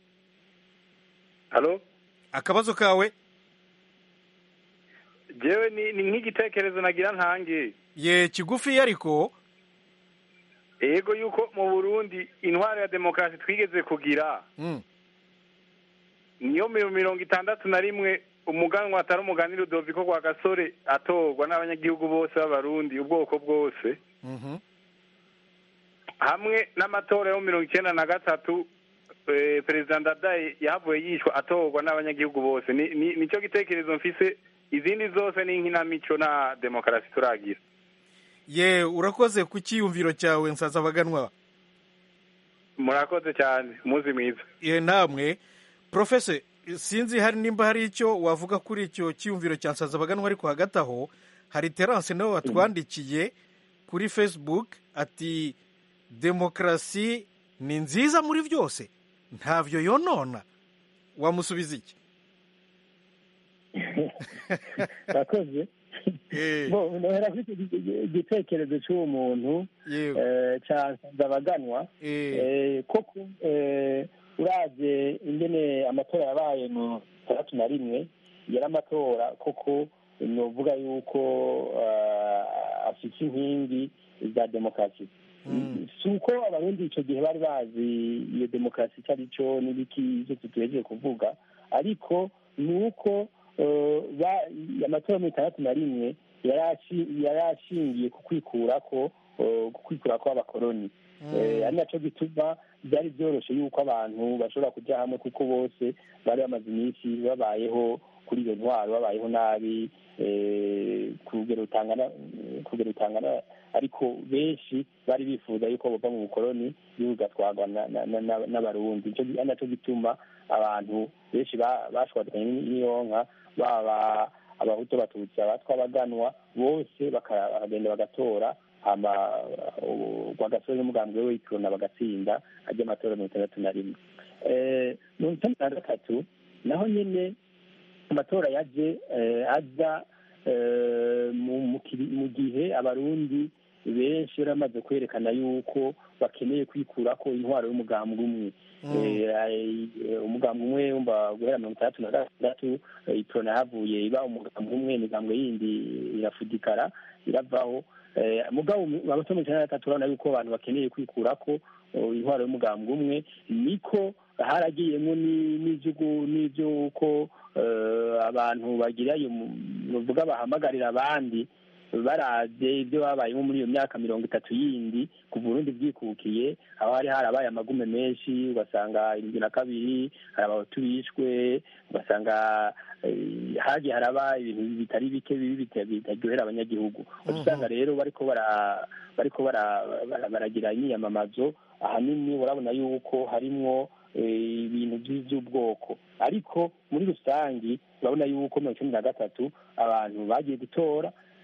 S3: halo
S1: akabazo kawe
S3: jewe ni ni nk'igitekerezo nagira ntange
S1: ye kigufi ariko
S3: yego yuko mu burundi intwaro ya demokarasi twigeze kugira niyo mirongo itandatu na rimwe umuganwa atari umuganira udoviko kwa gasore atorwa n'abanyagihugu bose b'abarundi ubwoko bwose hamwe n'amatora yo mirongo icyenda na gatatu perezida ndadaye yahavuye yishwa atorwa n'abanyagihugu bose nicyo gitekerezo mfise izindi zose ni inkinamico na demokarasi turagira
S1: ye urakoze ku cyiyumviro cyawe nsazabaganwa
S3: murakoze cyane umunsi mwiza
S1: ye namwe porofese sinzi hari nimba hari icyo wavuga kuri icyo cyiyumviro cya nsazabaganwa ariko hagati aho hari terance nawe watwandikiye kuri facebook ati demokarasi ni nziza muri byose ntabyo yonona wamusubiza iki
S4: urakoze nohera kuri igitekerezo cy'uwo muntu cya nsazabaganwa koko uraje ingene amatora yabaye mu tandatu na rimwe yari amatora koko ni uvuga yuko afite inkingi za demokarasi si uko abarundi icyo gihe bari bazi iyo demokarasi icyo ari cyo n'ibiki ibyo tutegereje kuvuga ariko ni uko amatora mirongo itandatu na rimwe yari ashingiye ku kwikura ko ku kwikura kw'abakoroni ari nacyo gituma byari byoroshye yuko abantu bashobora kujya hamwe kuko bose bari bamaze iminsi babayeho kuri iyo ntwaro babayeho nabi ku rugero rutangana ariko benshi bari bifuza yuko bava mu bukoroni bigatwarwa n'abarundi ari nacyo gituma abantu benshi bashwadukanye n'iyonka baba abahutu abatutsi abatwa abaganwa bose bakagenda bagatora hama rwagasore n'umugambi we w'ikorona bagatsinda ajya amatora mirongo itandatu na rimwe mirongo itandatu na gatatu naho nyine amatora yaje aza mu gihe abarundi benshi bari bamaze kwerekana yuko bakeneye kwikura ko intwaro y'umugambi umwe umugambi umwe wumva guhera mirongo itandatu na gatandatu ikorona yahavuye iba umugambi umwe imigambwe yindi irafudikara iravaho mugabo amatora mirongo icyenda na gatatu urabona yuko abantu bakeneye kwikura ko intwaro y'umugambi umwe niko haragiyemo n'iby'uko abantu bagira bavuga bahamagarira abandi barabye ibyo babayemo muri iyo myaka mirongo itatu yindi ku burundi bwikukiye aho hari harabaye amagume menshi ugasanga irindwi na kabiri hari abahutu bishwe ugasanga hagiye haraba ibintu bitari bike bibi bitaryohera abanyagihugu usanga rero bariko bariko baragira imyiyamamazo ahanini urabona yuko harimwo ibintu by'ubwoko ariko muri rusange urabona yuko mirongo icyenda na gatatu abantu bagiye gutora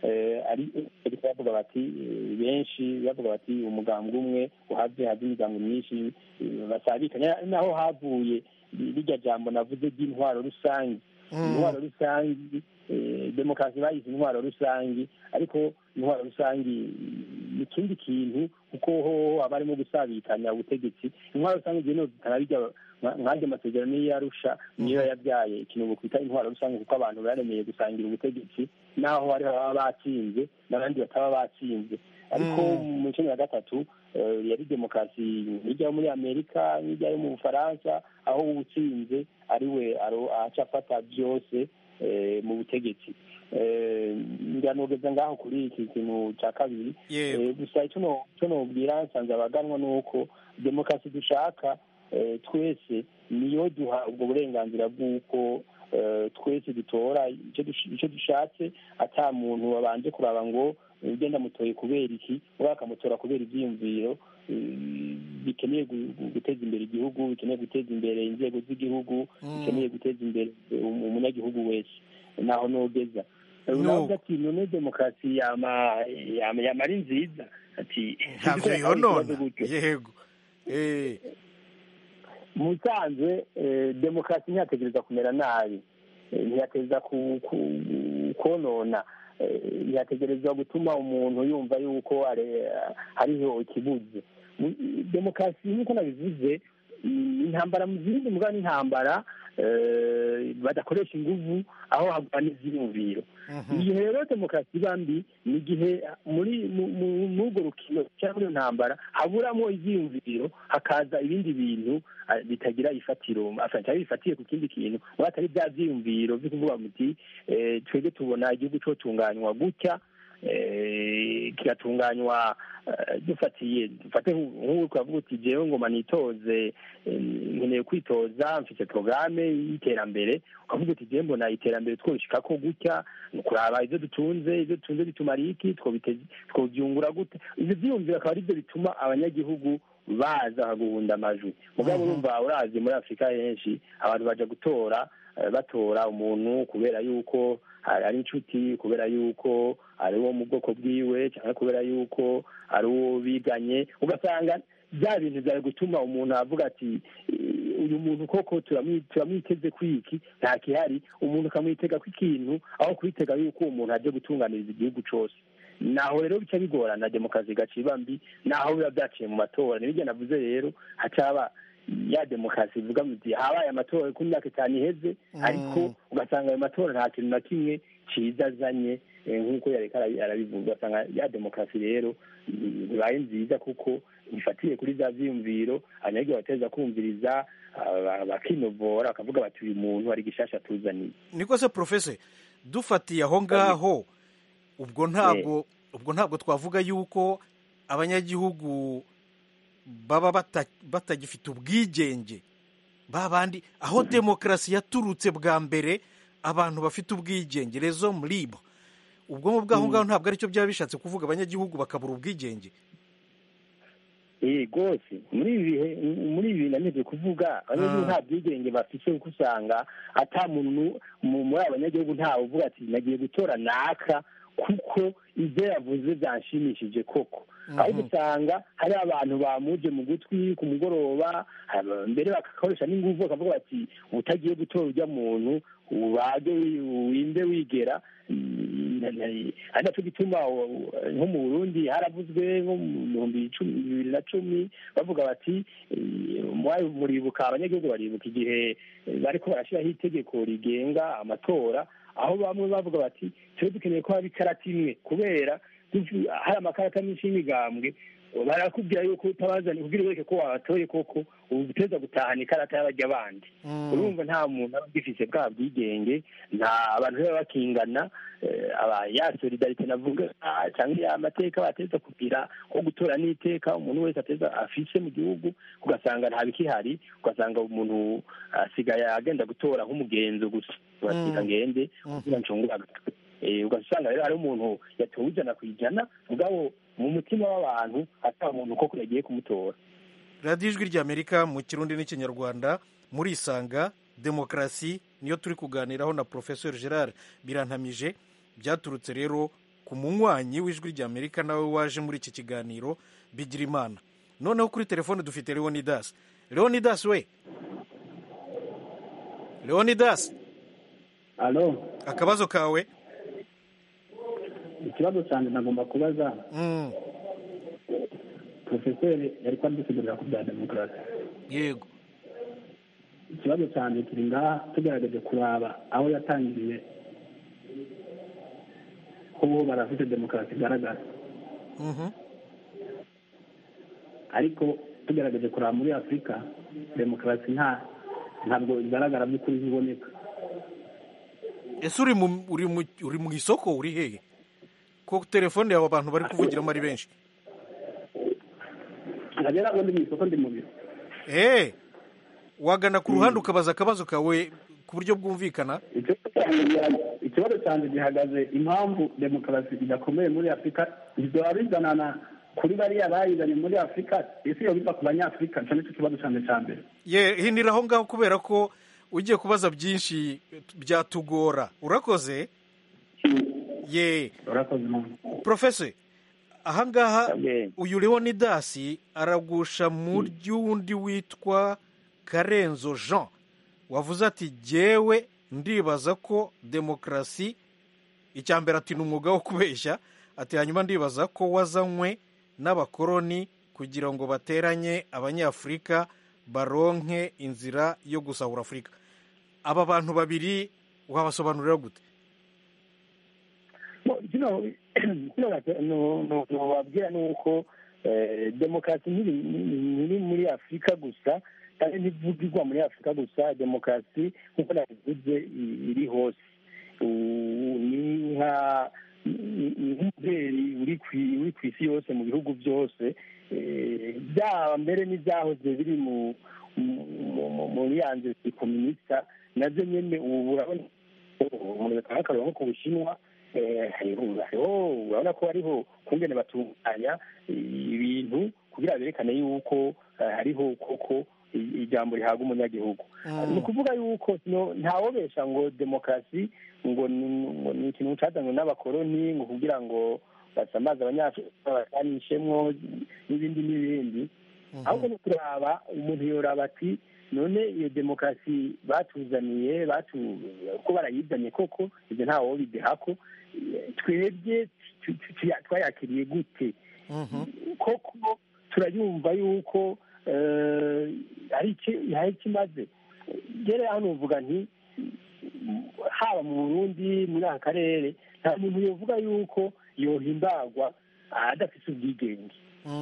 S4: ari bavuga bati benshi bavuga bati umugambwe umwe uhave haza imigambi myinshi basabikanya naho havuye rirya jambo navuze ry'intwaro rusange intwaro rusange demokarasi bayise intwaro rusange ariko intwaro rusange ni ikindi kintu kuko ho haba harimo gusabikanya ubutegetsi intwaro rusange igihe no zitanabijya nk'andi masezerano niyo yarusha niyo yabyaye ikintu twita intwaro rusange kuko abantu baremeye gusangira ubutegetsi naho hariho ababa batsinze n'abandi bataba batsinze ariko mu icumi na gatatu yari demokarasi hirya yo muri amerika hirya yo mu bufaransa aho utsinze ari we aca afata byose mu butegetsi nganogeza ngaho kuri iki kintu cya kabiri gusa icyo nobwira nsanze abaganwa ni uko demokarasi dushaka twese niyo duha ubwo burenganzira bw'uko twese dutora icyo dushatse ata muntu wabanje kuraba ngo ugenda mutoye kubera iki we akamutora kubera ibyiyumviro bikeneye guteza imbere igihugu bikeneye guteza imbere inzego z'igihugu bikeneye guteza imbere umunyagihugu wese naho nogeza navuga ati none demokarasi yama ari nziza ati
S1: ntabyo yonona yego
S4: mu bisanzwe demokarasi ntiyategereza kumera nabi ntiyategereza konona ntiyategereza gutuma umuntu yumva yuko hariho ikibuze demokarasi nk'uko nabivuze intambara mu zindi mbwa n'intambara badakoresha inguvu aho hagwana ibyiyumviro igihe rero demokarasi iba mbi ni igihe muri urwo rukino cyangwa muri iyo ntambara haburamo ibyiyumviro hakaza ibindi bintu bitagira ifatiro cyangwa bifatiye ku kindi kintu aho hatari bya byiyumviro byo kuvuga muti twebwe tubona igihugu cyotunganywa gutya kigatunganywa dufatiye dufate nk'ubu twavuga uti jewe ngoma nitoze nkeneye kwitoza mfite porogaramu y'iterambere ukavuga uti jewe mbona iterambere twoshika ko gutya kuraba ibyo dutunze ibyo dutunze bitumara iki twobyungura gute ibyo byiyumviro akaba aribyo bituma abanyagihugu baza bakaguhunda amajwi mugabo urumva urazi muri afurika henshi abantu baja gutora batora umuntu kubera yuko ari inshuti kubera yuko ari uwo mu bwoko bwiwe cyangwa kubera yuko ari uwo biganye ugasanga bya bintu byari gutuma umuntu avuga ati uyu muntu koko turamwiteze kwiki nta kihari umuntu ukamwitega ko ikintu aho kwitega yuko uwo muntu aje gutunganiriza igihugu cyose naho rero bica bigorana demokarasi igaca iba mbi naho biba byaciye mu matora nibyo navuze rero hacaba ya demokarasi ivuga muti habaye amatora ku myaka itanu iheze ariko ugasanga ayo matora nta kintu na kimwe cyiza azanye nk'uko yareka arabivuga ugasanga ya demokarasi rero ntibaye nziza kuko ifatiye kuri za byiyumviro abanyagihugu bateza kumviriza bakinovora bakavuga bati uyu muntu ari gishasha tuzaniye
S1: niko se porofese dufatiye aho ngaho ubwo ntabwo ubwo ntabwo twavuga yuko abanyagihugu baba batagifite ubwigenge babandi aho demokarasi yaturutse bwa mbere abantu bafite ubwigenge rezo muribo ubwo bw'aho ngaho ntabwo aricyo byaba bishatse kuvuga abanyagihugu bakabura ubwigenge
S4: rwose muri ibi bihe muri ibi nanize kuvuga abanyagihugu nta bwigenge bafite kuko usanga ata muntu muri abanyagihugu ntawe uvuga ati nagiye gutora naka kuko ibyo yavuze byanshimishije koko aho usanga hari abantu bamuje mu gutwi ku mugoroba mbere bagakoresha n'ingufu bakavuga bati utagiye gutora ujya muntu ubage winde wigera ari nacyo gituma nko mu burundi haravuzwe nko mu bihumbi bibiri na cumi bavuga bati muribuka abanyagihugu baribuka igihe bariko barashyiraho itegeko rigenga amatora aho bamwe bavuga bati tube dukeneye ko haba ikarata imwe kubera hari amakarata menshi y'imigambwe barakubwira yuko utabazanye kugira wereke ko wabatoye koko ubu uteza gutahana ikarata y'abajya bandi urumva nta muntu aba agifite bwa bwigenge nta abantu baba bakingana ya solidarite navuga cyangwa ya mateka bateza kugira ko gutora n'iteka umuntu wese ateza afise mu gihugu ugasanga nta bikihari ugasanga umuntu asigaye agenda gutora nk'umugenzo gusa urasiga ngende kugira ncungura ugasanga rero hari umuntu yatowe ijana ku ijana mugabo mu mutima w'abantu ataba umuntu koko yagiye kumutora
S1: radiyo ijwi ry'amerika mu kirundi n'ikinyarwanda muri isanga demokarasi niyo turi kuganiraho na porofesor gerard birantamije byaturutse rero ku munywanyi w'ijwi ry'amerika nawe waje muri iki kiganiro bigira imana noneho kuri telefone dufite leonidas leonidas we leonidas
S9: alo
S1: akabazo kawe
S9: ikibazo cyane nagomba kubaza
S1: Mm,
S9: porofeseri yari kwadusigurira ku bya demokarasi
S1: yego
S9: ikibazo cyane kiri ngaha tugerageje kuraba aho yatangiriye ko bo barafite demokarasi igaragara
S1: Mhm.
S9: ariko tugerageje kuraba muri afurika demokarasi nta ntabwo igaragara by'ukuri ntiboneka
S1: ese uri mu uri mu uri mu isoko uri hehe ko telefone yawe abantu bari kuvugiramo ari benshi
S9: nkajya ntabwo ndi mu isoko ndi mu biro
S1: Eh, wagana ku ruhande ukabaza akabazo kawe ku buryo bwumvikana
S9: ikibazo cyanjye gihagaze impamvu demokarasi idakomeye muri afurika bizaba bizanana kuri bariya bayizanye muri afurika ese iyo biva ku banyafurika icyo nicyo kibazo cyanjye cya mbere
S1: ye hinira aho ngaho kubera ko ugiye kubaza byinshi byatugora urakoze ye
S9: urakoze mpamvu
S1: profese ahangaha uyu leonidasi aragusha mu ry'undi witwa karenzo jean wavuze ati jyewe ndibaza ko demokarasi icya mbere ati ni umwuga wo kubeshya ati hanyuma ndibaza ko wazanywe n'abakoroni kugira ngo bateranye abanyafurika baronke inzira yo gusahura afurika aba bantu babiri wabasobanurira gute
S4: nubabwira ni uko demokarasi ntiri muri afurika gusa kandi ntivugirwa muri afurika gusa demokarasi nk'uko nabivuze iri hose ni nka nk'umubyeyi uri ku isi yose mu bihugu byose byaba mbere n'ibyahoze biri muri ya nzu zikominisita nazo nyine ubu urabona umuntu gatanga akareba nko ku bushinwa hariho urabona ko hariho kungene batunganya ibintu kugira berekane yuko hariho koko ijambo rihabwa umunyagihugu ni ukuvuga yuko ntawobesha ngo demokarasi ngo ni ikintu cyazanywe n'abakoroni ngo kugira ngo basamaze abanyafurika basanishemwo n'ibindi n'ibindi ahubwo ni kuraba umuntu yoraba ati none iyo demokarasi batuzaniye ko barayizanye koko ibyo ntawe wobidehako twebwe twayakiriye gute koko turayumva yuko hari ikimaze rero hano uvuga nti haba mu burundi muri aka karere nta muntu yovuga yuko yohimbagwa adafite ubwigenge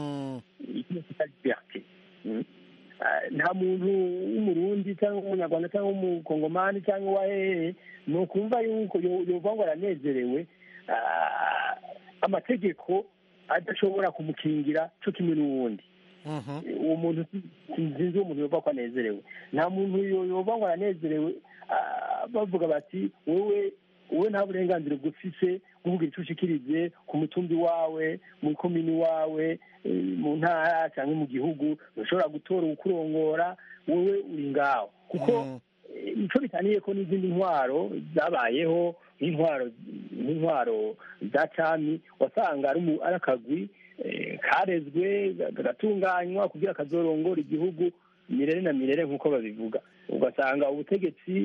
S4: nta muntu w'umurundi cyangwa umunyarwanda cyangwa umukongomani cyangwa uwa hehe ni ukumva yuko yovuga ngo aranezerewe amategeko adashobora kumukingira cyo kimwe n'uwundi uwo muntu sinzi uwo muntu yumva ko anezerewe nta muntu yumva ngo aranezerewe bavuga bati wowe wowe nta burenganzira bwufise kuvuga icyo ushikirize ku mutumbi wawe mu komini wawe mu ntara cyangwa mu gihugu ntushobora gutora ukurongora wowe uri ngaho kuko nicyo bitaniye ko n'izindi ntwaro zabayeho nk'intwaro nk'intwaro za cami wasanga ari akagwi karezwe kagatunganywa kugira kazorongora igihugu mirere na mirere nk'uko babivuga ugasanga ubutegetsi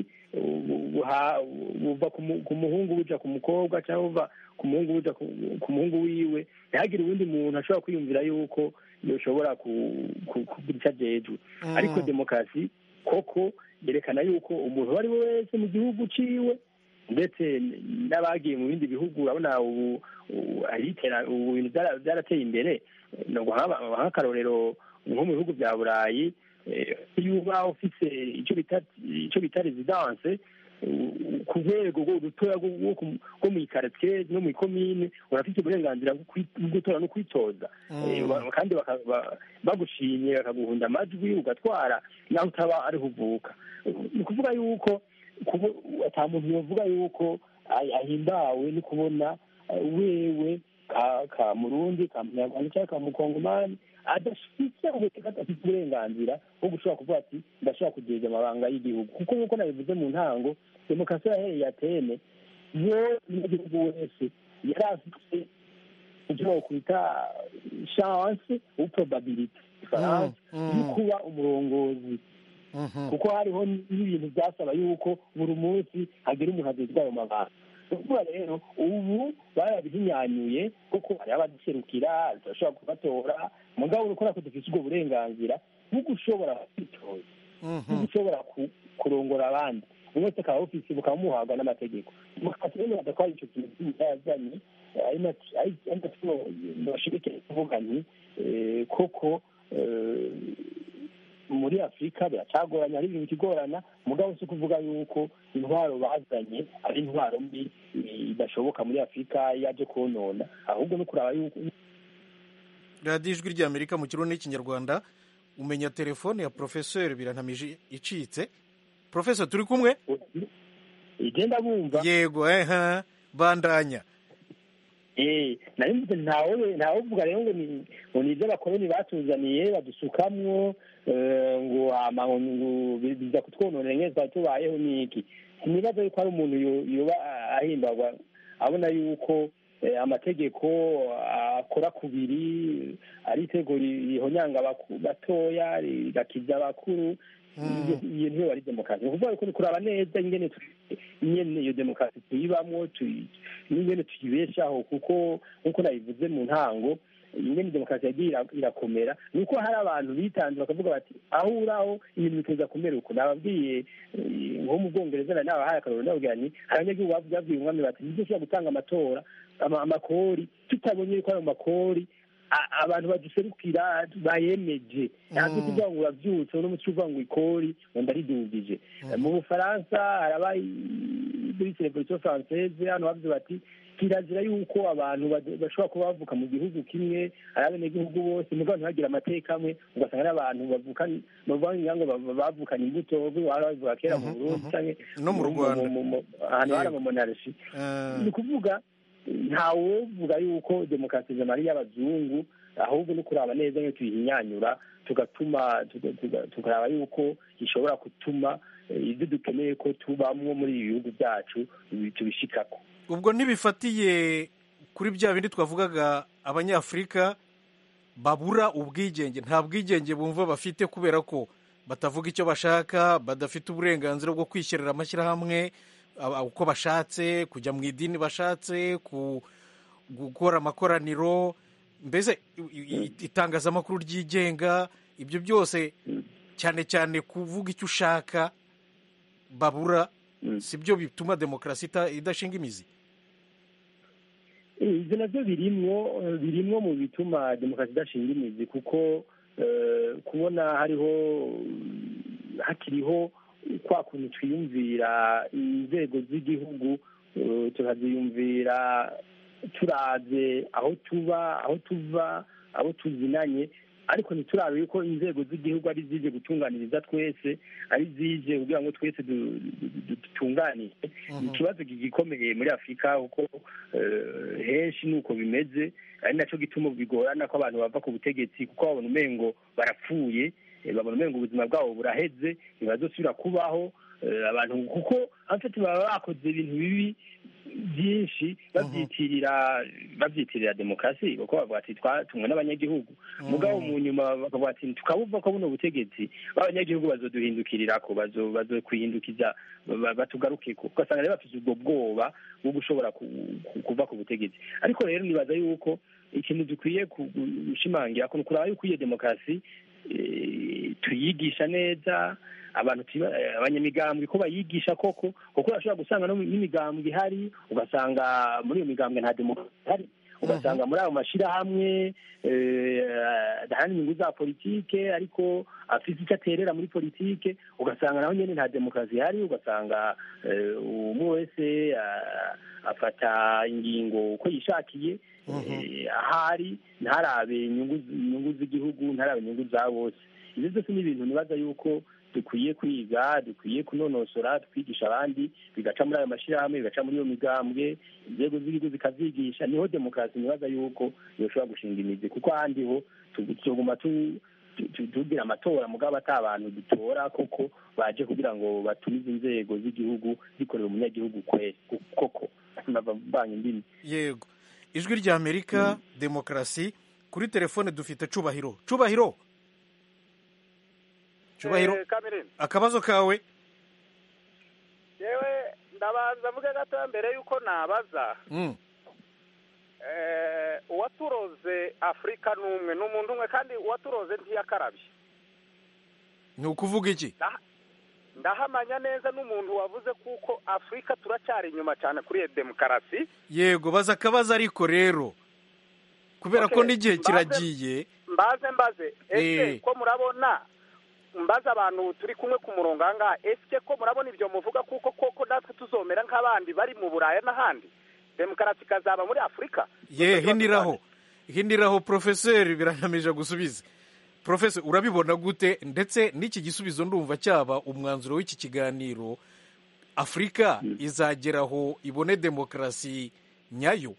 S4: buva ku muhungu buja ku mukobwa cyangwa buva ku muhungu buja ku muhungu wiwe ntihagire uwundi muntu ashobora kwiyumvira yuko yoshobora kugira icyo ajejwe ariko demokarasi koko yerekana yuko umuntu uwo ari we wese mu gihugu ciwe ndetse n'abagiye mu bindi bihugu urabona ubu ubu bintu byarateye imbere nk'akarorero nko mu bihugu bya burayi iyo uba ufite icyo bita rezidanse ku rwego rutoya rwo mu ikaritsiye no mu ikomine urafite uburenganzira bwo gutora no kwitoza kandi bagushimye bakaguhunda amajwi ugatwara naho utaba ariho uvuka ni ukuvuga yuko ata muntu yavuga yuko ahimbawe no kubona wewe ka murundi ka munyarwanda cyangwa ka mukongomani adafite adafite uburenganzira bwo gushobora kuvuga ati ndashobora kugeza amabanga y'igihugu kuko nk'uko nabivuze mu ntango demokarasi yahereye atene yo umunyagihugu wese yari afite ibyo bakwita chance ou probability ifaransa yo kuba umurongozi kuko hariho n'ibintu byasaba yuko buri munsi hagira umuntu agezwa ayo mabanga ukuvuga rero ubu barabihinyanyuye kuko hari abaduserukira turashobora kubatora mugabo urukora ko dufite ubwo burenganzira bwo gushobora kwitoza bwo gushobora kurongora abandi buri wese akaba awufise bukamuhabwa n'amategeko mukati rero badatwara ico kintu cy'imyazanye ari natwo bashirike kuvuga nti koko muri afurika biracagoranye hari ibintu bikigorana mugabo si ukuvuga yuko intwaro bazanye ari intwaro mbi idashoboka muri afurika yaje konona ahubwo no kuraba yuko
S1: radiyo ijwi ry'amerika mu kirundi n'ikinyarwanda umenya telefone ya porofeseri birantamije icitse porofeseri turi kumwe
S4: igenda bumva
S1: yego eha bandanya
S4: nari mvuze ntawe ntawe uvuga rero ngo ni ngo ni ibyo abakoloni batuzaniye badusukamwo ngo ngo biza kutwononera nk'iyo twari tubayeho n'iki sinibaza yuko hari umuntu yoba ahimbagwa abona yuko amategeko akora kubiri ari itego rihonyanga batoya rigakiza abakuru iyo niyo wari demokarasi ni ukuvuga ko kuraba neza ingene nyene iyo demokarasi tuyibamwo n'ingene tuyibeshaho kuko nk'uko nabivuze mu ntango ingene demokarasi yagiye irakomera ni uko hari abantu bitanze bakavuga bati aho uraho ibintu bikuza kumera uko nababwiye nko mu bwongereza nari nabahaye akarorero nababwira ni hari abanyagihugu babwiye umwami bati nibyo ushobora gutanga amatora amakori tutabonye yuko ayo makori abantu baduserukira bayemeje ntabwo kuvuga ngo urabyutse uno muco uvuga ngo ikori ngo ndaridugije mu bufaransa haraba muri revolution française hano bavuze bati kirazira yuko abantu bashobora kuba bavuka mu gihugu kimwe ari abenegihugu bose mugabo ntibagire amateka amwe ugasanga ari abantu bavukana bavuga ngo bavukanye imbuto bavuga kera mu burundi cyangwa
S1: no mu rwanda
S4: ahantu hari amamonarshi ni ukuvuga ntawovuga yuko demokarasi ari iy'abazungu ahubwo no kuraba neza nk'iyo tuyihinyanyura tugatuma tukaraba yuko ishobora gutuma ibyo dukeneye ko tubamwo muri ibi bihugu byacu tubishikako
S1: ubwo ntibifatiye kuri bya bindi twavugaga abanyafurika babura ubwigenge nta bwigenge bumva bafite kubera ko batavuga icyo bashaka badafite uburenganzira bwo kwishyirira amashyirahamwe uko bashatse kujya mu idini bashatse gukora amakoraniro mbese itangazamakuru ryigenga ibyo byose cyane cyane kuvuga icyo ushaka babura si byo bituma demokarasi idashinga imizi
S4: ibyo nabyo birimwo birimwo mu bituma demokarasi idashinga imizi kuko kubona hariho hakiriho kwa kuntu twiyumvira inzego z'igihugu tukaziyumvira turaze aho tuba aho tuva aho tuzinanye ariko ntiturabe yuko inzego z'igihugu ari zije gutunganiriza twese ari zije kugira ngo twese dutunganire ikibazo gikomeye muri afurika kuko henshi ni uko bimeze ari nacyo gituma bigorana ko abantu bava ku butegetsi kuko babona umengo barapfuye babona umengo ubuzima bwabo buraheze ntibazosubira kubaho abantu kuko afite baba bakoze ibintu bibi byinshi babyitirira babyitirira demokarasi kuko bavuga ati twatumwe n'abanyagihugu mugabo mu nyuma bakavuga ati tukabuva ko buno butegetsi b'abanyagihugu bazoduhindukirira ko bazokwihindukiza batugaruke ko ugasanga rero bafite ubwo bwoba bwo gushobora kuva ku butegetsi ariko rero nibaza yuko ikintu dukwiye gushimangira ko kuraba yuko iyo demokarasi tuyigisha neza abantu abanyamigambwe ko bayigisha koko kuko urashobora gusanga no n'imigambwe ihari ugasanga muri iyo migambwe nta demokarasi ihari ugasanga muri ayo mashyirahamwe adahana inyungu za politike ariko afite icyo aterera muri politike ugasanga naho nyine nta demokarasi ihari ugasanga umwe wese afata ingingo uko yishakiye ahari ntarabe inyungu z'igihugu ntarabe inyungu za bose ibyo byose ni ibintu nibaza yuko dukwiye kwiga dukwiye kunonosora twigisha abandi bigaca muri ayo mashyirahamwe bigaca muri iyo migambwe inzego z'igihugu zikabyigisha niho demokarasi nibaza yuko yoshobora gushinga imizi kuko ahandi ho tuguma tu- tu- tugira amatora mugabo ata abantu dutora koko baje kugira ngo batumize inzego z'igihugu zikorera umunyagihugu kwe koko bavanye indimi
S1: yego ijwi rya amerika demokarasi kuri telefone dufite cubahiro cubahiro cubahiro
S7: Eh, Kamirindi.
S1: akabazo kawe
S7: yewe ndabanza mvuge gatoya mbere y'uko nabaza
S1: Mm.
S7: eh, uwaturoze afurika ni umwe ni umuntu umwe kandi uwaturoze ntiyakarabye
S1: ni ukuvuga iki
S7: ndahamanya neza n'umuntu wavuze kuko afurika turacyari inyuma cyane kuri iyo demokarasi
S1: yego baza akabazo ariko rero kubera ko
S7: Okay,
S1: n'igihe
S7: mbaze-
S1: kiragiye
S7: mbaze mbaze ese
S1: Eh.
S7: ko murabona mbaze abantu turi kumwe ku murongo aha ngaha ese ko murabona ibyo muvuga kuko koko natwe tuzomera nk'abandi bari mu buraya n'ahandi demokarasi ikazaba muri afurika
S1: ye hindiraho hindiraho porofeseri biranamije gusubiza porofeseri urabibona gute ndetse n'iki gisubizo ndumva cyaba umwanzuro w'iki kiganiro afurika izageraho ibone demokarasi nyayo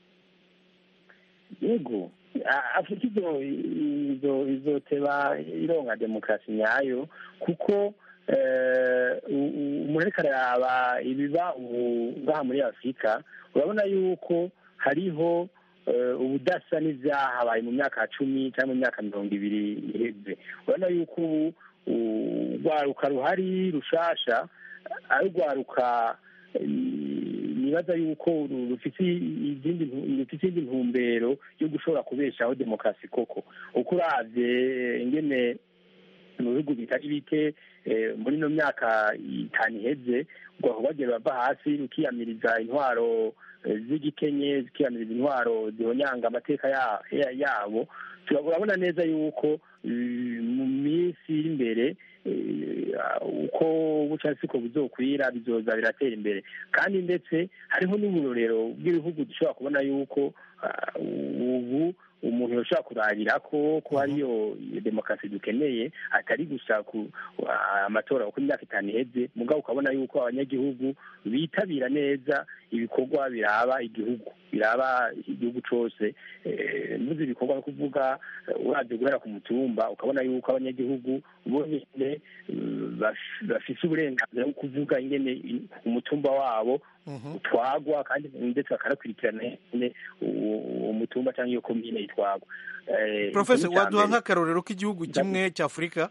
S4: yego A- afurika izo izo izoteba ironka demokarasi nyayo kuko eh, u- u- umuntu ariko araraba ibiba ubu ngaha muri afurika urabona yuko hariho eh, ubudasa n'ivyahabaye mu myaka cumi cyangwa mu myaka mirongo ibiri iheze urabona yuko ubu u- urwaruka ruhari rushasha ari urwaruka eh, nibaza yuko ru- rufite izindi ntu- rufite izindi ntumbero yo gushobora kubeshaho demokarasi koko uko uravye ingene mu bihugu bitari bike eh, muri ino myaka itanu iheze rwahora bagera bava hasi rukiyamiriza intwaro eh, z'igikenye zikiyamiriza intwaro zihonyanga amateka ya- ya- yabo Tura- urabona neza yuko eh, mu minsi iri imbere eh, uko buca siko bizokwira bizoza biratera imbere kandi ndetse hariho n'uburorero bw'ibihugu dushobora kubona yuko ah, ubu umuntu yoshobora kurarira ko ko hariyo demokarasi dukeneye atari gusa ku ah, amatora uko imyaka itanu iheze mugabo ukabona yuko abanyagihugu bitabira neza ibikorwa biraba igihugu biraba igihugu cose Eh, mvuze ibikorwa no kuvuga eh, uravye guhera ku mutumba ukabona yuko abanyagihugu bonyene eh, baf- bafise uburenganzira bwo kuvuga ingene i- umutumba wabo utwagwa kandi ndetse bakanakurikirana ingene uwo uwo mutumba cyangwa iyo komine itwagwa Eh,
S1: porofeseri
S4: ikintu ca
S1: waduha
S4: mbere-
S1: nk'akarorero k'igihugu kimwe cy'afurika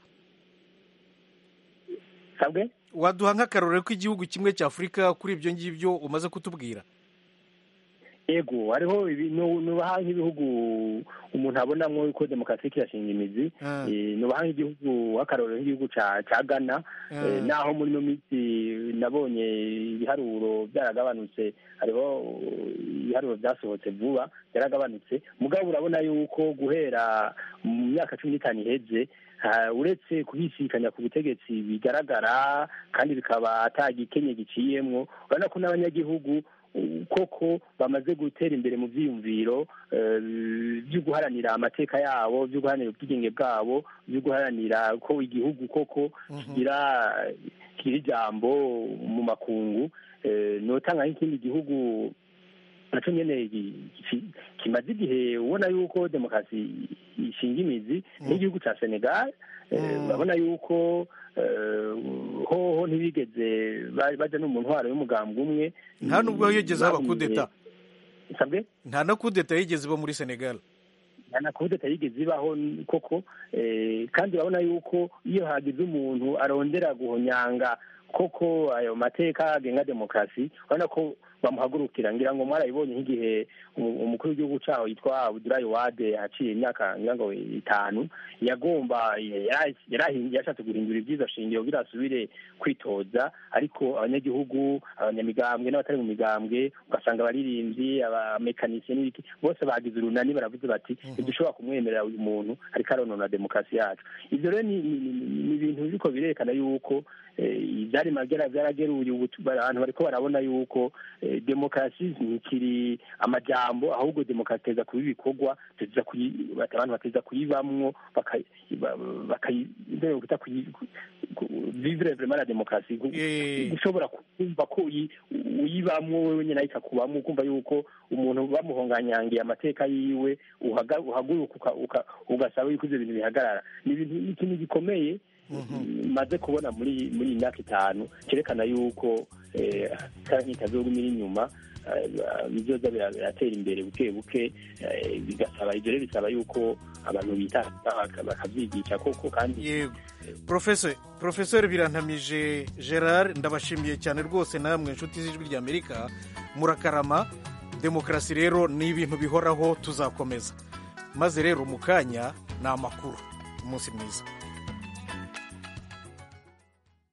S4: sabwe
S1: waduha nk'akarorero k'igihugu kimwe cy'afurika kuri ibyo ngibyo umaze kutubwira
S4: ego hariho ibi- nu- nubaha nk'ibihugu umuntu abonamwo yuko demokarasi kirashinga imizi
S1: Ah.
S4: Eh, nubaha nk'igihugu nk'akarorero nk'igihugu ca ca ghana
S1: Ah.
S4: Eh, naho muri ino minsi nabonye ibiharuro byaragabanutse hariho ibiharuro byasohotse vuba byaragabanutse mugabo urabona yuko guhera mu myaka cumi n'itanu iheze ha- uretse kubisikanya ku butegetsi bigaragara kandi bikaba atagikenye giciyemwo urabona ko n'abanyagihugu uh, koko bamaze gutera imbere mu vyiyumviro eh, vyo guharanira amateka yabo vyo guharanira ubwigenge bwabo vyo guharanira ko igihugu koko kigira kigira ijambo mu makungu Eh, notanga nk'ikindi gihugu naco nyene gi- gi- kimaze igihe ubona yuko demokarasi ishinga imizi n'igihugu ca senegal Eh, urabona yuko eh, hoho ntibigeze ba- baja no mu ntwaro y'umugambwe umwe
S1: nta nubwo yigeze haba
S4: Bahuye-
S1: kudeta
S4: sabwe
S1: nta na kudeta yigeze iba muri senegal
S4: na kudeta yigeze ibaho n- koko eh, kandi urabona yuko iyo hagize umuntu arondera guhonyanga koko ayo mateka agenga demokarasi urabona ko bamuhagurukira ngira ngo mwarabibonye nk'igihe umu- umukuru w'igihugu caho yitwa abudulayi wade haciye imyaka ngira ngo itanu yagomba yara- yarahi- yashatse guhindura ibyiza shingiro kugira asubire kwitoza ariko abanyagihugu abanyamigambwe n'abatari mu migambwe ugasanga abaririmbyi abamekanisiye n'ibiki bose bagize urunani baravuze bati ntidushobora kumwemerera uyu muntu ariko aronona demokarasi yacu ivyo rero ni ni- ni- ni ibintu biriko birerekana yuko eh, ivyari magera vyarageruye ubu tu- abantu bariko barabona yuko eh, demokarasi ntikiri amajambo ahubwo demokarasi teza kuba ibikorwa teza kuyi- bati abantu bateza kuyibamwo baka- ba- bakayi- mbere yo kuta kuyi- ku- vivre vraiment la demokarasi gushobora kumva ko uyibamwo wewe nyine ikakubamwo ukumva yuko umuntu bamuhonganyangiye amateka yiwe uhaguruka ugasaba yuko ivyo bintu bihagarara ni ibintu ikintu gikomeye maze kubona muri muri iyi myaka itanu cyerekana yuko nkitazogumira inyuma bizoza biratera imbere buke buke bigasaba ibyo rero bisaba yuko abantu bita bakavyigisha koko kandi
S1: yego professor professor birantamije gerard ndabashimiye cyane rwose namwe inshuti z'ijwi rya amerika murakarama demokarasi rero ni ibintu bihoraho tuzakomeza maze rero mu kanya ni amakuru umunsi mwiza